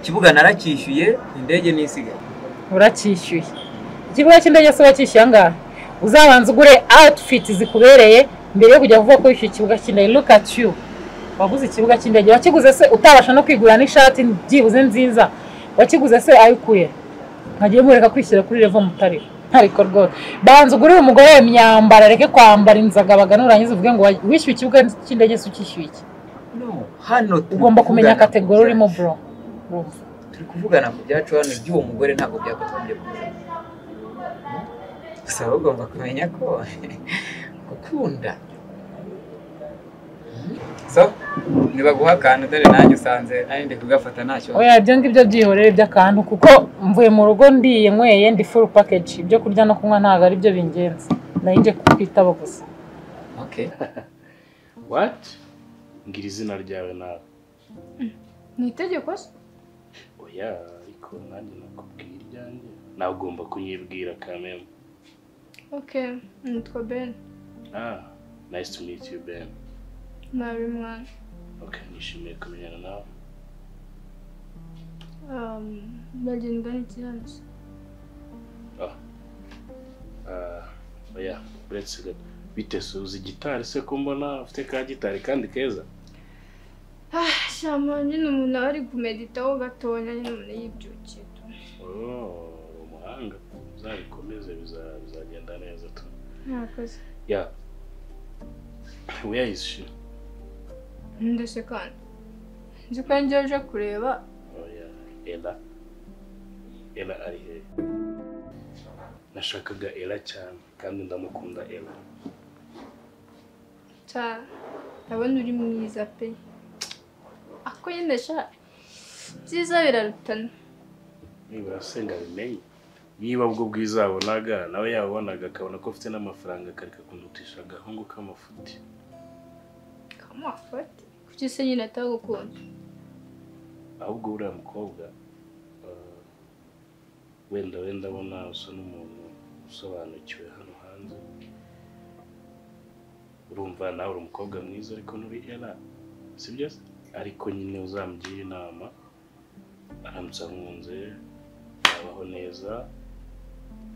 ikibuga naracyishyuye indege n'isigaye uracyishyuye ikibuga cy'indege se wacyishyuye angahe uzabanza ugure outfit zikubereye mbere yo kujya kuvuga ko wishyuye ikibuga cy'indege look at you waguze ikibuga cy'indege wakiguze se utabasha no kwigurira n'ishati byibuze nziza wakiguze se ayo ukuye nkagiye mureka kwishyira kuri revo mutari ntariko rwose banza ugurire umugore we imyambaro areke kwambara inzagabaga nurangiza uvuge ngo wa- wishyuye ikibuga cy'indege se ukishyuye iki no hano turi ugomba kumenya kuvugana ku kategori urimo byacu. bro urumva turi kuvugana ku byacu hano iby'uwo mugore ntabwo byakagombye kuza gusa wowe ugomba kumenya ko gukunda so nibaguha akantu dore nanjye usanze nari ndi kugafata ntacyo oya ibyo ngibyo byihorere by'akantu kuko mvuye mu rugo ndiye nyweye ndi full package ibyo kurya no kunywa ntabwo ari byo bingenzi nayo njye kwitaba gusa okay. What? Ngira izina ryawe nawe. ni itegeko se Oya, ariko nanjye nakubwira iryanjye. Nawe ugomba kunyibwira kameme. ok nitwa ben Ah, nice to meet you, Ben. nabi mwana Okay, nishimiye kumenyana nawe. Um, bagenda n'ikiranzo Ah, oya, uretse gato. Bite se uzi gitari se ko mbona ufite ka gitari kandi keza? shyamba nyine umuntu aba ari kumeditaho gatoya nyine umuntu yibyukiye tu Oh, umuhanga. Uzabikomeze biza- bizagenda neza tu. ntakoze Yeah. Where is she? ndetse kandi nzi ko njyewe uje kureba Oh yeah, Ella. Ella ari he? Nashakaga Ella cyane kandi ndamukunda Ella. cyane ndabona uri mwiza pe ako nyine sha byiza birarutana nibura senga abimenye niba ubwo bwiza yabonaga nawe yabonaga akabona ko afite n'amafaranga akareka kundutisha agahungu k'amafuti kamafate kuki se nyine atagukunda ahubwo uriya mukobwa eh, wenda wenda abona usa n'umuntu usobanukiwe hano hanze urumva nawe uri umukobwa mwiza ariko nturi era sibyo se ariko nyine uzamugire inama aramutse amwunze yabaho neza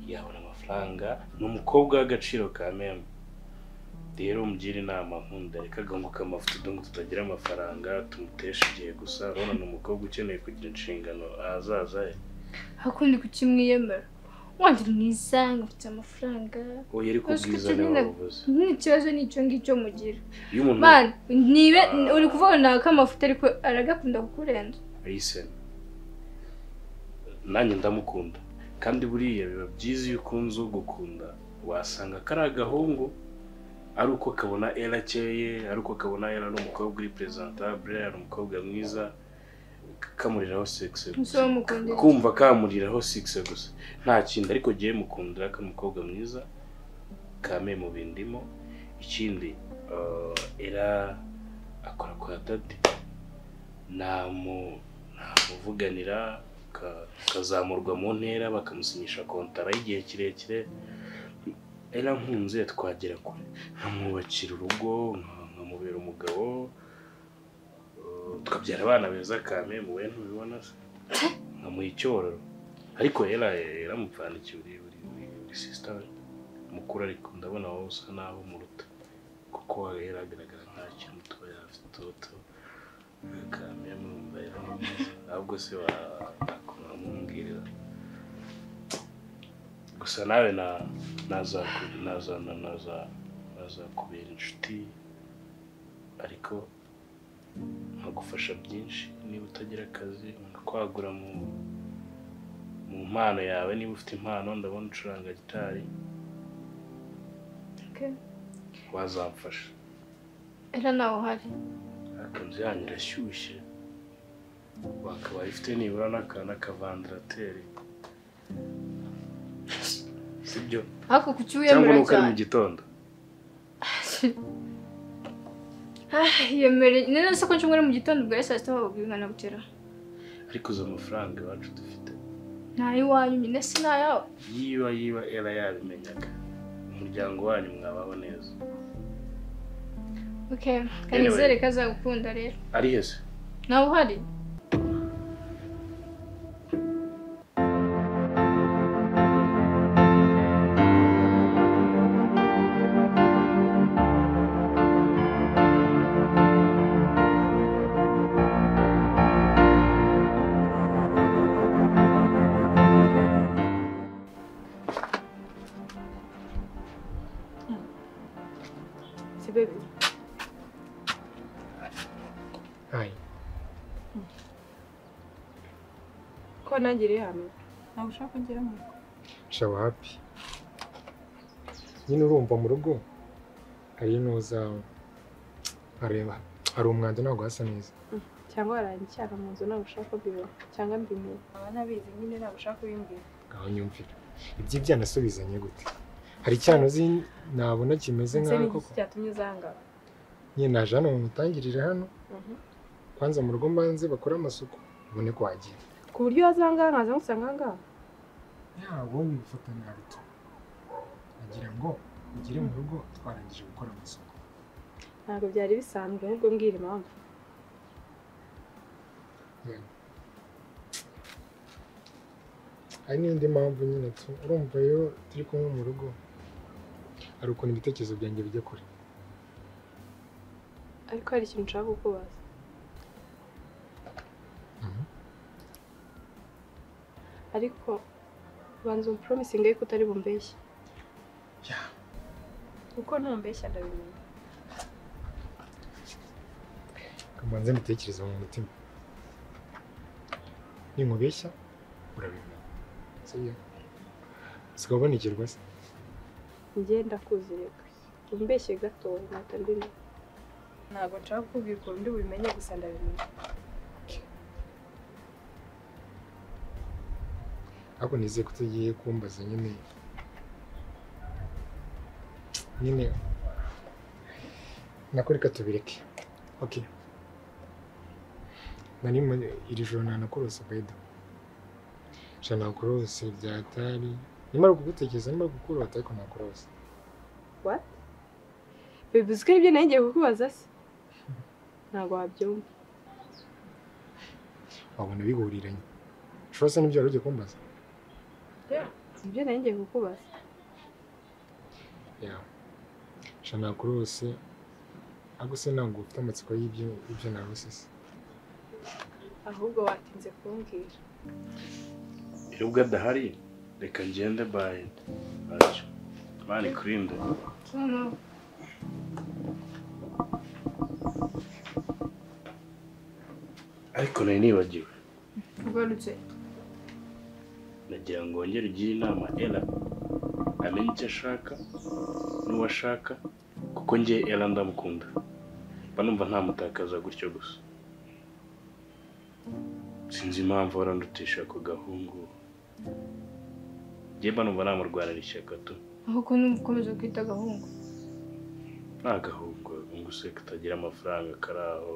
yabona amafaranga ni umukobwa w'agaciro ka meme rero mugire inama nkunda reka agahungu k'amafuti udungu tutagira amafaranga tumutesha igihe gusa urabona ni umukobwa ukeneye kugira inshingano ahazaza he akundi kuki mwiyemera wandi mwiza ngafite amafaranga oya ariko Azi ko ubwiza ukeneye- ni wowe ubuze nta kibazo ni icyo ngicyo mugira iyo umuntu mani nibe uri kuvuga ngo ntabwo amafuta ariko aragakunda kukurenza ayisena nanjye ndamukunda kandi buriya biba byiza iyo ukunze ugukunda wasanga kari agahungu ari uko kabona era akeye ari uko kabona era ari umukobwa uri presentabule ari umukobwa mwiza k- kamuriraho sexe Ese wamukundira iki? kumva kamuriraho sexe gusa nta kindi ariko giye mukundira ko ari umukobwa mwiza kame mu bindimo ikindi eh, era akora kwa dadi namu ntamuvuganira ka- akazamurwa mu ntera bakamusinyisha kontara y'igihe kirekire era nkunze twagera kure nkamwubakira urugo nka- nkamubera umugabo eh, tukabyara abana beza kame muwe ntubibona se nkamuha icyororo ariko era yaramupfandikiye uri uri uri sisita mukuru ariko ndabona wowe usa naho umuruta kuko yaragaragara nta kintu mutoya afite utu kame mumbayeho neza ahubwo se wakumwambwirira gusa nawe na- nazaku- naza- na- naza- nazakubera inshuti ariko nkagufasha byinshi niba utagira akazi nkakwagura mu mu mpano yawe niba ufite impano ndabona ucuranga gitari Okay. wazamfasha era nawe uhari ariko inzu yanyu irashyushye wakabaye ifite nibura n'akantu kavandarateri sibyo ariko kuki cyangwa wiyemera nuko ari cyane mu gitondo yemere none se ko nshobora mu gitondo ubwo ari saa sita wababwira umwana gutera ariko uzi amafaranga iwacu dufite ntayo iwanyu nyine si ntayawe yiba yiba era yabimenyaga umuryango wanyu mwabaho neza okay kandi Anyway. nizere ko azagukunda rero ari hese nawe uhari si baby Hayi. ko ntangiriye hano ntabwo ushaka kugeramo sha wapi nyine urumva mu rugo hari intuza areba hari umwanda ntabwo hasa neza cyangwa warangicyana mu nzu nawe ushaka kubibona cyangwa mbimenye nkaba nabizi nyine ntabwo ushaka kubimbwira aho nyumvira iby'ibyo anasubizanye gute hari icyano uzi nabona kimeze ndetse nk'aho n'igiki koko cyatumye uzangara nyine naje hano mumutangirire hano Mhm. kwanza mu rugo mbanze bakore amasuku ubone ko wagira ku buryo wazangaha nkaza ngusanga ngaha yabonye gufatanya haruto agira ngo ugere mu rugo twarangije gukora amasuku ntabwo byari bisanzwe ahubwo mbwira impamvu hari n'indi mpamvu nyine tu- urumva iyo turi kumwe mu rugo hari ukuntu ibitekerezo byanjye bijya kure ariko hari ikintu nshaka kukubaza Mhm. ariko banza umupromisingi yuko utari bumbeshye kuko ntumbeshya ndabimenya kamanze mbitekereza mu mutima ninkubeshya urabimenya sibyo usigaye ubonekerwa se ngenda kuzireka bumbeshye gato ntabwo mbimenya ntabwo nshaka kukubwira ukuntu ndi bubimenye gusa ndabimenya ariko nizeye ko tugiye kumbaza nyine nyine nako reka tubireke ok nari mu iri joro ntanakurose bwede jana nakurose byatari nimara kugutekereza nimara gukurota ariko nakurose bivuze ko ibyo ngiye kukubaza se ntabwo wabyumva wabona bihuriranye ushobora se n'ibyo wari ugiye kumbaza ibyo ngiye kukubaza yawe jana nakurose ariko se ntabwo ufite amatsiko y'ibyo ibyo narose se ahubwo watinze kumbwira nubwo adahari reka ngende bayi ntacyo mani kurinde ariko nari nibagiwe ugarutse nagira ngo wongere ugire inama era amenye icyo ashaka n'uwo ashaka kuko njye era ndamukunda mba numva ntamutakaza gutyo gusa sinzi impamvu warandutisha ako gahungu njye mba numva namurwanira ishyaka tu ahubwo n'umukomeza kwita agahungu nta gahungu ngo useka utagira amafaranga kari aho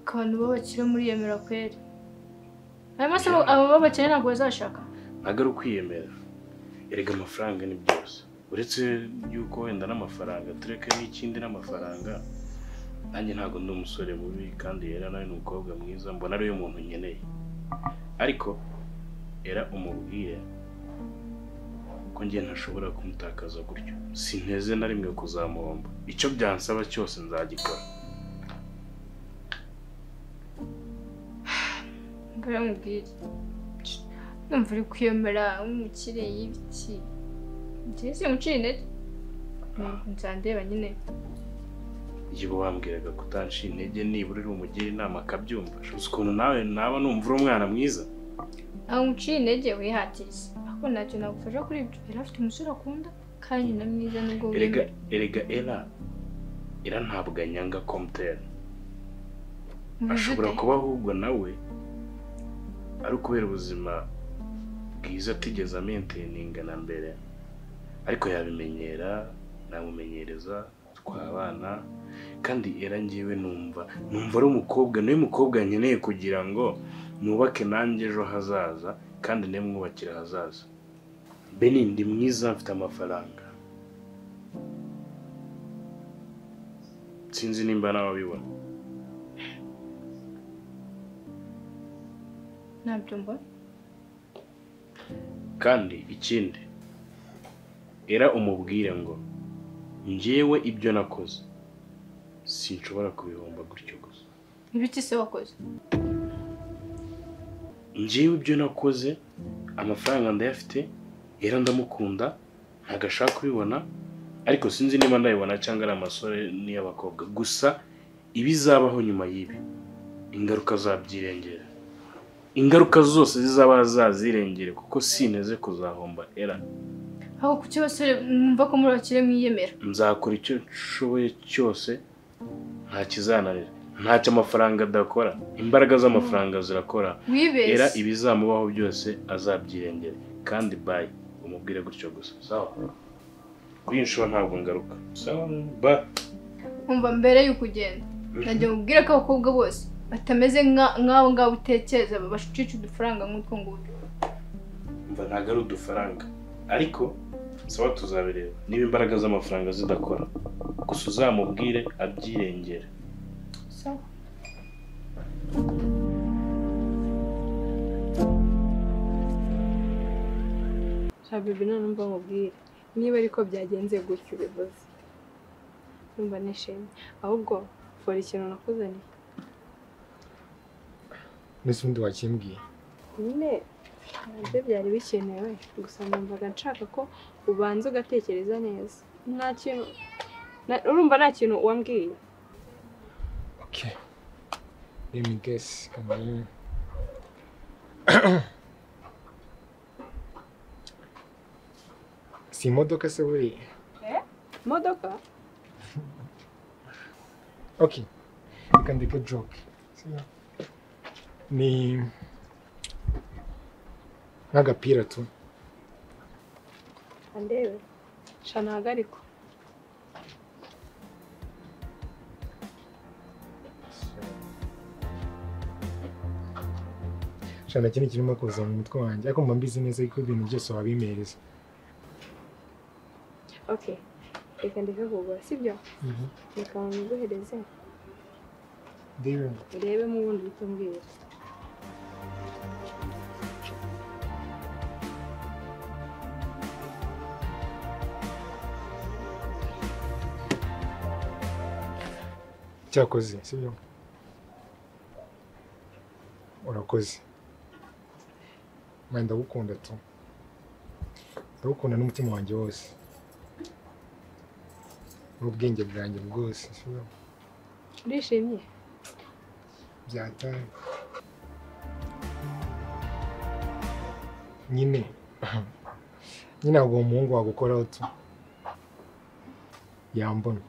abantu b'abakire muri yemera kweri ayo masaha abo b'abakire ntabwo bazashaka ntabwo ari ukwiyemera erega amafaranga ni byose uretse yuko wenda n'amafaranga tureke n'ikindi n'amafaranga nanjye ntabwo ndi umusore mubi kandi era nawe ni umukobwa mwiza mbona ariwe muntu nkeneye ariko era umubwire ko njye ntashobora kumutakaza gutyo sinteze na rimwe kuzamuhomba icyo byansaba cyose nzagikora mbere mubwire numva uri kwiyemera nk'umukire y'ibiti ndetse mucire intege nzandeba nyine igihe wambwiraga kutanshi intege nibura uri umugire inama akabyumva shuzi ukuntu nawe naba numva uri umwana mwiza aho muciye intege wihatiye ariko ntacyo nagufasha kuri ibyo yari afite umusore akunda kandi na mwiza nubwo erega wemera erega era era ntabwo anyanga komutera ashobora kuba ahubwo nawe ari ukubera ubuzima bwiza atigeze amenteninga na mbere ariko yabimenyera namumenyereza twabana kandi era ngewe numva numva ari umukobwa niwe mukobwa nkeneye kugira ngo nubake nanjye ejo hazaza kandi niwe mwubakira ahazaza beni ndi mwiza mfite amafaranga sinzi nimba nawe abibona ntabyo mbona kandi ikindi era umubwire ngo njyewe ibyo nakoze sinshobora kubihomba gutyo gusa ibiti se wakoze njyewe ibyo nakoze amafaranga ndayafite era ndamukunda ntabwo ashaka kubibona ariko sinzi niba ndabibona cyangwa ari amasore n'iy'abakobwa gusa ibizabaho nyuma y'ibi ingaruka zabyirengera ingaruka zose zizaba zazirengere kuko sinteze kuzahomba era aho ku cyo basore mwumva ko muri bakire mwiyemera nzakora icyo nshoboye cyose nta kizananira ntacyo amafaranga adakora imbaraga z'amafaranga zirakora era wibeshye ibizamubaho byose azabyirengere kandi bayi umubwire gutyo gusa sawa kuri iyi nshuro ntabwo ngaruka sawa ba umva mbere y'uko ugenda nagiye mubwire ko abakobwa bose batameze nka- nk'abo ngabo utekereza babashicisha udufaranga nk'utwo ngutwo mva ntabwo ari udufaranga ariko sawa tuzabireba niba imbaraga z'amafaranga zidakora gusa uzamubwire abyirengere sawa nta bibi none mba nkubwire niba ariko byagenze gutyo ubivuze numva nishimye ahubwo fora ikintu nakuzaniye ndetse ubundi wakimbwiye nyine nabyo byari bikenewe gusa numvaga nshaka ko ubanza ugatekereza neza nta kintu na- urumva nta kintu wambwiye ok let me guess kamere si imodoka se buriya imodoka Ok. Reka ndeke joke. Ni nk'agapira tu andebe shana hagariko shana kintu kirimo kuza mu mutwe wanjye ariko mba mbizi neza ko ibintu byose wabimereza ok reka ndikakugura sibyo reka niguhereze rero urebe mu bundi uhite umbwira cyakoze sibyo urakoze mwenda ndagukunda tu ndagukunda n'umutima wanjye wose n'ubwenge bwanjye bwose sibyo urishimye byataye nyine nyine ntabwo uwo muhungu wagukoraho tu yambona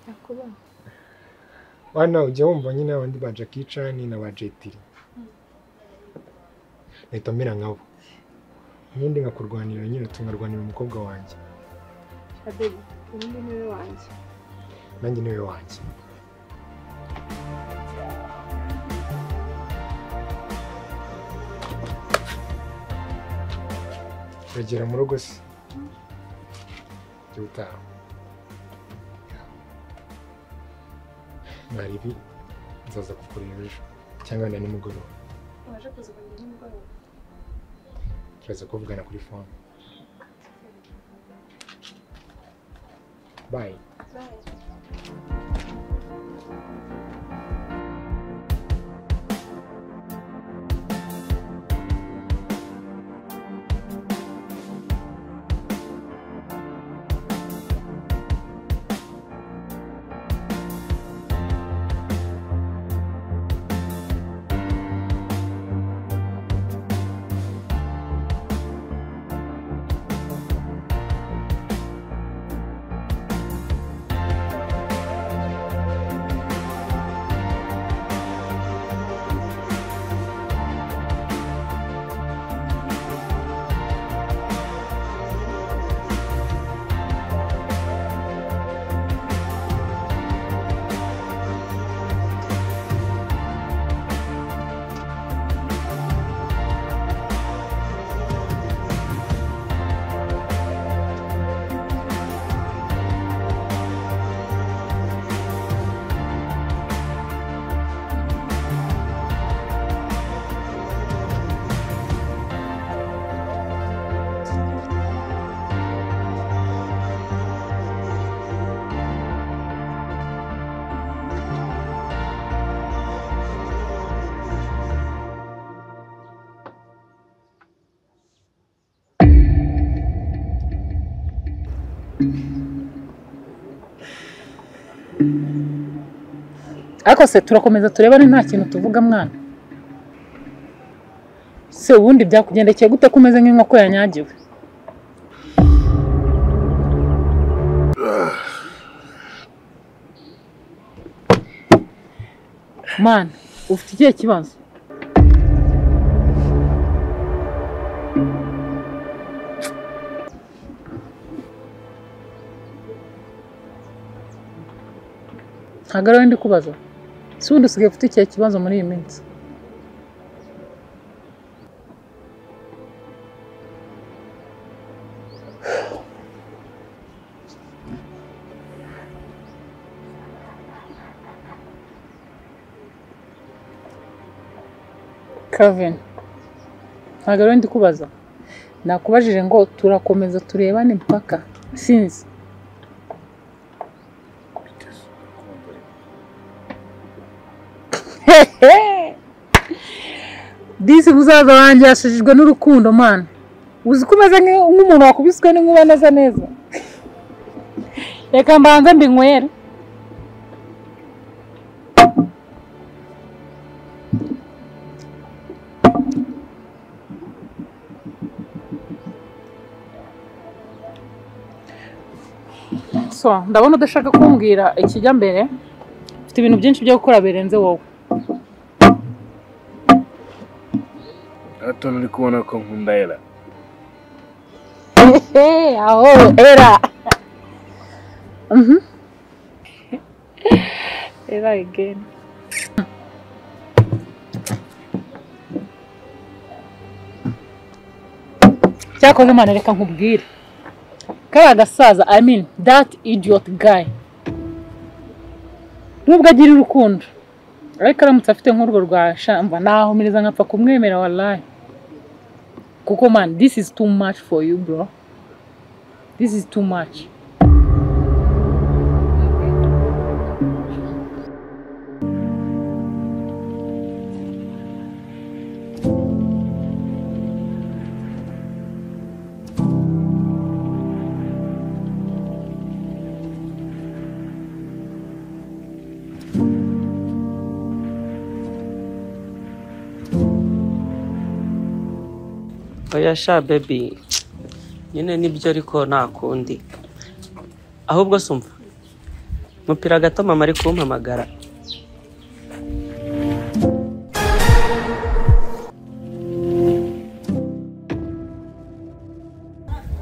yakuba Wana ujya wumva nyine abandi ba Jackie Chan na ba Jet Li. Leta mera nkabo. Nyindi nkakurwanira nyine tunarwanira umukobwa wanjye. shabebi ubundi niwe wanjye Nanjye niwe wanjye. Uragera mu rugo se. Jya utaha. Mwari ibi nzaza kukureba ejo cyangwa na nimugoroba. waje kuza ukongera nimugoroba turaza kuvugana kuri phone bye bayi ariko se turakomeza tureba ni nta kintu tuvuga mwana se ubundi byakugendekeye gute ko umeze nk'inkoko yanyagiwe mwana ufite ikihe kibazo ntabwo ari wowe ndi kubaza si ubundi usigaye ufite ikihe kibazo muri iyi minsi kavin ntabwo ari wowe ndi kubaza nakubajije ngo turakomeza turebane impaka sinzi disi musaza wanjye yashajijwe n'urukundo mana uzi ko umeze nk'i- nk'umuntu wakubiswe n'inkuba neza neza reka mbanze mbinywere so ndabona udashaka kumbwira ikijya mbere ufite ibintu byinshi byo gukora birenze wowe hato uri kubona ko nkunda era Hey, aho era Mhm. era again cyakoze imana reka nkubwire kariya gasaza i mean that idiot guy nubwo agira urukundo ariko aramutse afite nk'urwo rwa shamba nahumiriza nkapfa kumwemera wallahi kuko man this is too much for you bro this is too much oya sha bebi nyine nibyo ariko nta kundi ahubwo sumva mupira gato mama ari kumpamagara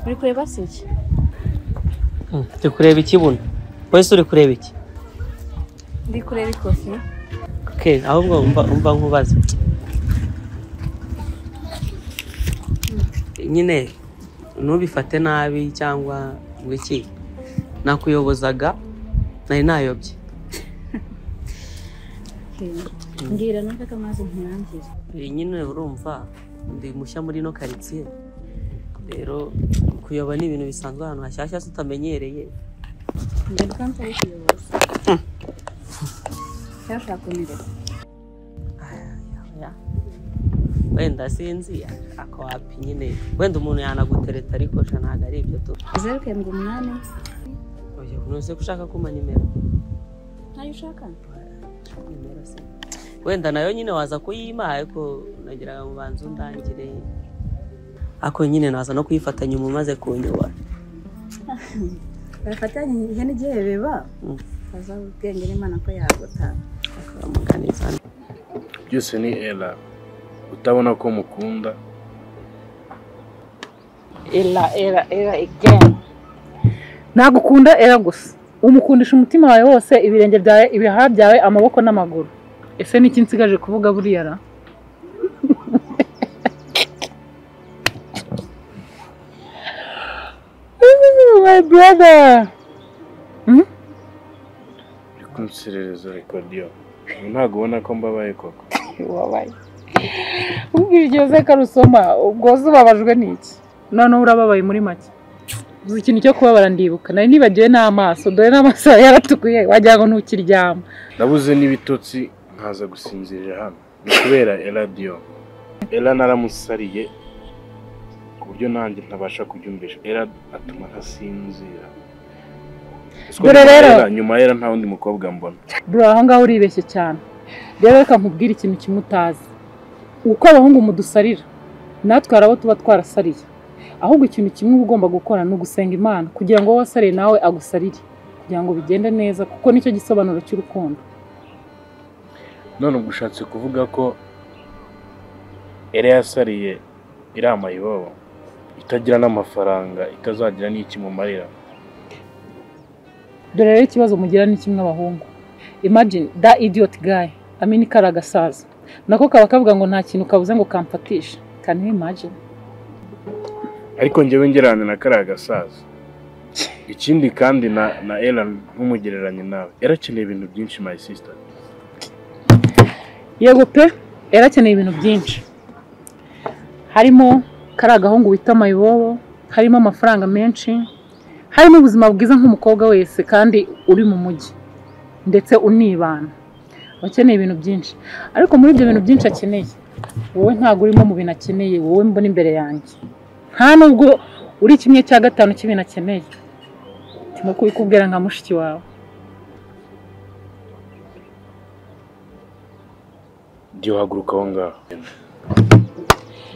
uri kureba se iki Hmm, turi kureba iki buno wese uri kureba iki ndi kureba ikofi okay ahubwo umva umva nkubaza nyine ntubifate nabi cyangwa ngo iki nakuyobozaga nari nayobye mbwira numvaga amazi ntirangize Eh, nyine urumva ndi mushya muri ino karitsiye rero kuyoba ni ibintu bisanzwe ahantu hashyashya tutamenyereye njye bwanze ari kuyoboza cyashaka kunyereka Oya. wenda sinzi ako wapi nyine wenda umuntu yanagutereta ariko sha ntabwo ari ibyo tu zeru karindwi umunani Oya, ntuzi ko ushaka kumpa nimero ntayo ushaka nimero se wenda nayo nyine waza kuyima ariko nagiraga ngo banze undangire ako nyine naza no kuyifatanya umu umaze kunyobora bafatanye igihe n'igihe biba Mm. azaho ubwenge n'imana ko yagutanga akamuganiza byose ni era utabona ko mukunda era era era again nagukunda era gusa umukundisha umutima wawe wose ibirenge byawe ibihaha byawe amaboko n'amaguru ese ni iki nsigaje kuvuga buriya ra Ooh, my brother uri kunserereza rekodiyo ntabwo ubona ko mbabaye koko wabaye ubwira igihe zeka rusoma ubwo se ubabajwe n'iki noneho urababaye muri make uzi ikintu cyo kubabara ndibuka nari nibagiwe n'amaso dore n'amaso yawe yaratukuye wagira ngo ntukiryama nabuze n'ibitotsi nkaza gusinzirira hano ni kubera eradiyo era naramusariye ku buryo nanjye ntabasha kubyumvisha era atuma ntasinzira Siko Dore nyuma ya rero. Ella- nyuma ya era nta wundi mukobwa mbona bro aho ngaho uribeshye cyane rero reka nkubwire ikintu kimwe utazi uko abahungu mudusarira natwe hari abo tuba twarasariye ahubwo ikintu kimwe uba ugomba gukora ni ugusenga imana kugira ngo uwo wasariye nawe agusarire kugira ngo bigende neza kuko nicyo gisobanuro cy'urukundo none ubwo ushatse kuvuga ko era yasariye iriya mayibobo itagira n'amafaranga itazagira n'iki mumarira dore rero ikibazo mugira ni kimwe abahungu imagine da idiot guy amini kari agasaza nako kaba kavuga ngo nta kintu kabuze ngo kamfatishe can you imagine ariko njyewe ngereranya na kariya gasaza ikindi kandi na na era ntumugereranye nawe era akeneye ibintu byinshi my sister yego pe yari akeneye ibintu byinshi harimo kari agahungu wita mayibobo harimo amafaranga menshi harimo ubuzima bwiza nk'umukobwa wese kandi uri mu mujyi ndetse unibana aba akeneye ibintu byinshi ariko muri ibyo bintu byinshi akeneye wowe ntabwo urimo mu bintu akeneye wowe mbona imbere yanjye nta nubwo uri kimwe cya gatanu cy'ibintu akeneye ndimo kubikubwira nka mushiki wawe jya uhaguruka aho ngaho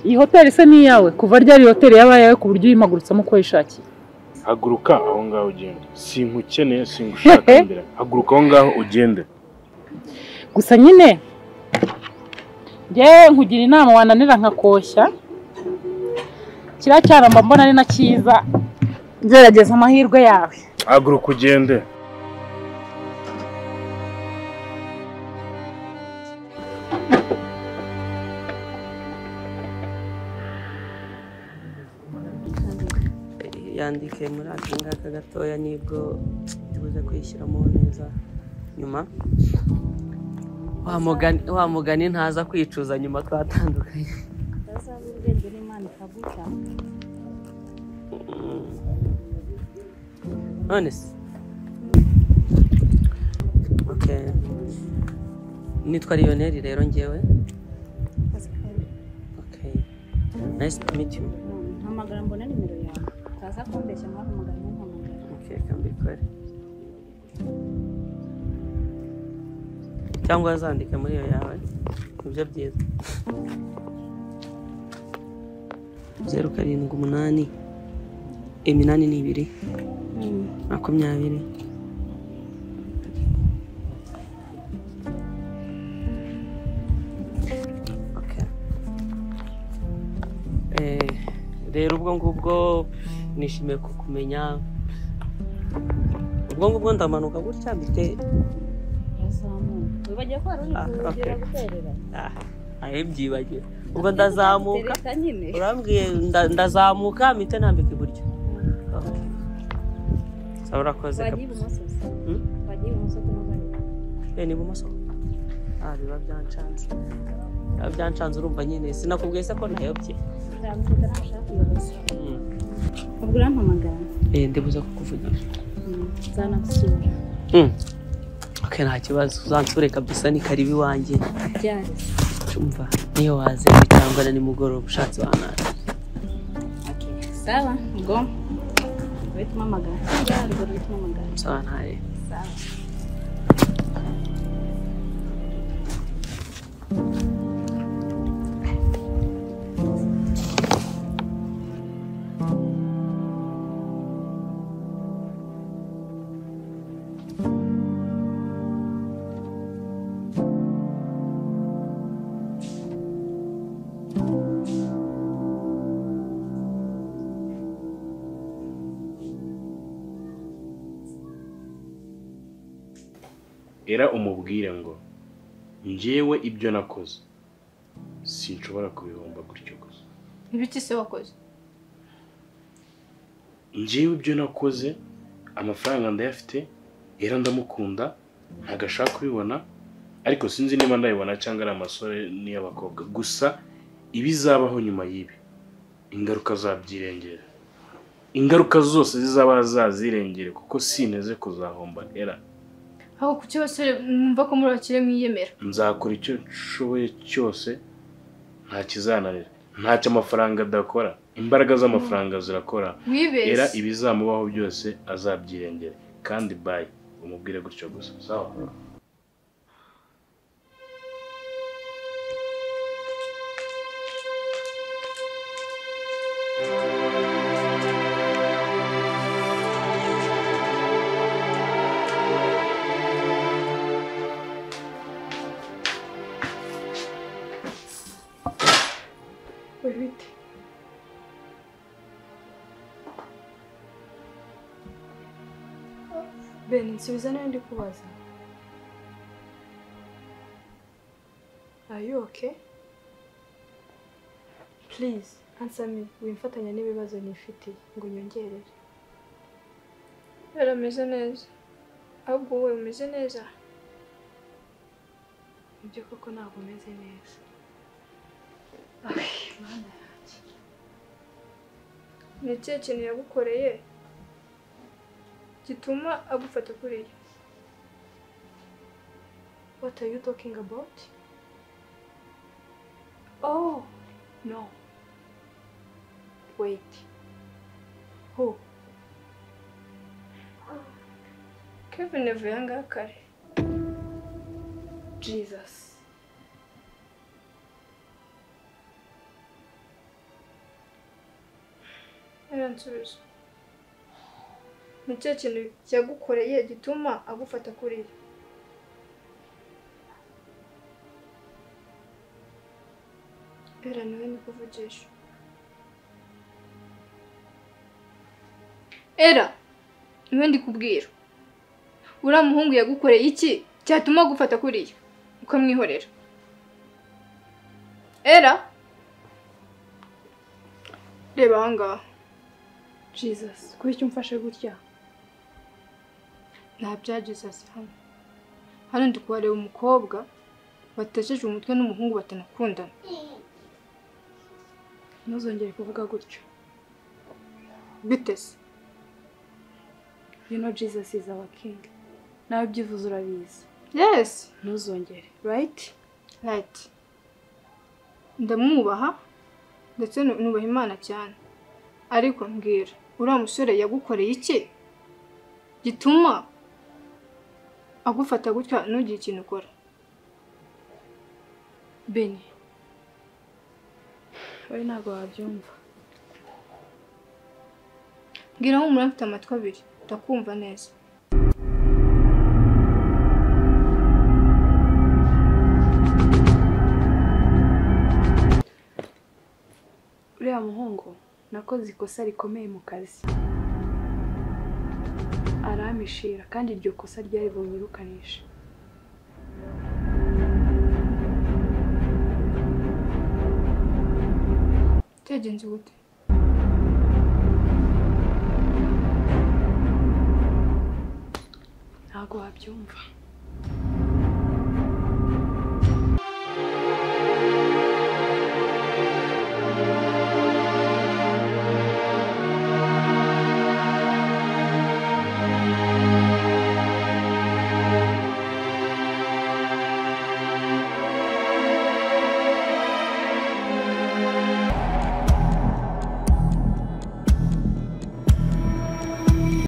iyi hoteli se ni iyawe kuva ryari hoteli yabaye iyawe ku buryo uyimagurutsamo uko wishakiye haguruka aho ngaho ugende sinkukeneye singushaka imbere haguruka aho ngaho ugende gusa nyine njyewe nkugira inama wananira nkakoshya kiriya cyaramba mbona ari na cyiza gerageza amahirwe yawe haguruka ugende yandike muri aka ngaka gatoya nibwo tubuze kwishyiramo neza nyuma wa mugani- wa mugani ntaza kwicuza nyuma twatandukanye utazaba ubwenge n'imana ikaguca none se Okay. nitwa lioneri rero ngewe akazi kawe Okay. nice to meet you mpamagara mbona nimero yawe utaza kumbeshya mwaka magana mpamagara Okay, kambikore cyangwa wazandika muri iyo yawe nibyo byiza zeru karindwi umunani iminani ni ibiri makumyabiri Okay. Eh, rero ubwo ngubwo nishimiye kukumenya ubwo ngubwo ndamanuka gutya mfite urazamuka wibagiwe ko wari uri Ah, kugira okay. guterera ah, ahe mbyibagiwe ubwo ndazamuka tereka nyine urambwiye nda- ndazamuka mpite nambika iburyo Okay. Sawa, urakoze kap- wagiye ibumoso gusa Hmm? wagiye ibumoso kuno bari Eh, ni ibumoso ah biba byanshanze biba byanshanze urumva nyine sinakubwiye se ko ntayobye nzamukana nashaka kuyoboza Mm. ubwo urampamagara Eh, ndibuze kukuvugisha Mm, nzanagusura Mm. okay nta kibazo uzansure kabisa ni karibu iwanjye byari cyumva niyo waze ejo cyangwa na nimugoroba ushatse wanara okay sawa ubwo uhita umpamagara byari ubwo uhita umpamagara sawa ntare sawa era umubwire ngo njyewe ibyo nakoze sinshobora kubihomba gutyo gusa Ibiki se wakoze njyewe ibyo nakoze amafaranga ndayafite era ndamukunda ntabwo ashaka kubibona ariko sinzi niba ndayibona cyangwa ari amasore n'iy'abakobwa gusa ibizabaho nyuma y'ibi ingaruka zabyirengera ingaruka zose zizaba zazirengere kuko sinteze kuzahomba era aho kuki basore mwumva ko muri bakire mwiyemera nzakora icyo nshoboye cyose nta kizananira ntacyo amafaranga adakora imbaraga z'amafaranga zirakora era wibeshye ibizamubaho byose azabyirengere kandi bayi umubwire gutyo gusa sawa buri bite bene nsubiza niba ndi kubaza Are you okay? Please, answer me. Wimfatanya n'ibibazo nifitiye ngo nyongerere. yarameze neza ahubwo wowe umeze neza Ibyo koko ntabwo umeze neza. Ay, Mana yanjye. ni ikihe kintu yagukoreye gituma agufata kuriya What are you talking about? Oh, no. Wait. Who? kevin yavuye aha ngaha kare Jesus. yaransubiza ni ikihe kintu yagukoreye gituma agufata kuriya era niwe nikuvugisha era niwe ndi kubwira uriya muhungu yagukoreye iki cyatuma agufata kuriya ukamwihorera era reba ahangaha jesus kuki umfashe gutya nta bya jesus hano hano ndi kuhareba umukobwa wateshejwe umutwe n'umuhungu batanakundana ntuzongere kuvuga gutyo bite se you know jesus is our king nawe ibyivuze urabizi yesi ntuzongere right right ndamwubaha ndetse nu- nubaha imana cyane ariko mbwira uriya musore yagukoreye iki gituma agufata gutya ntugire ikintu ukora beni wowe ntabwo wabyumva mbwira humura mfite amatwi abiri ndakumva neza uriya muhungu nakoze ikosa rikomeye mu kazi aramishira kandi iryo kosa ryari bunyirukanisha byagenze gute ntabwo wabyumva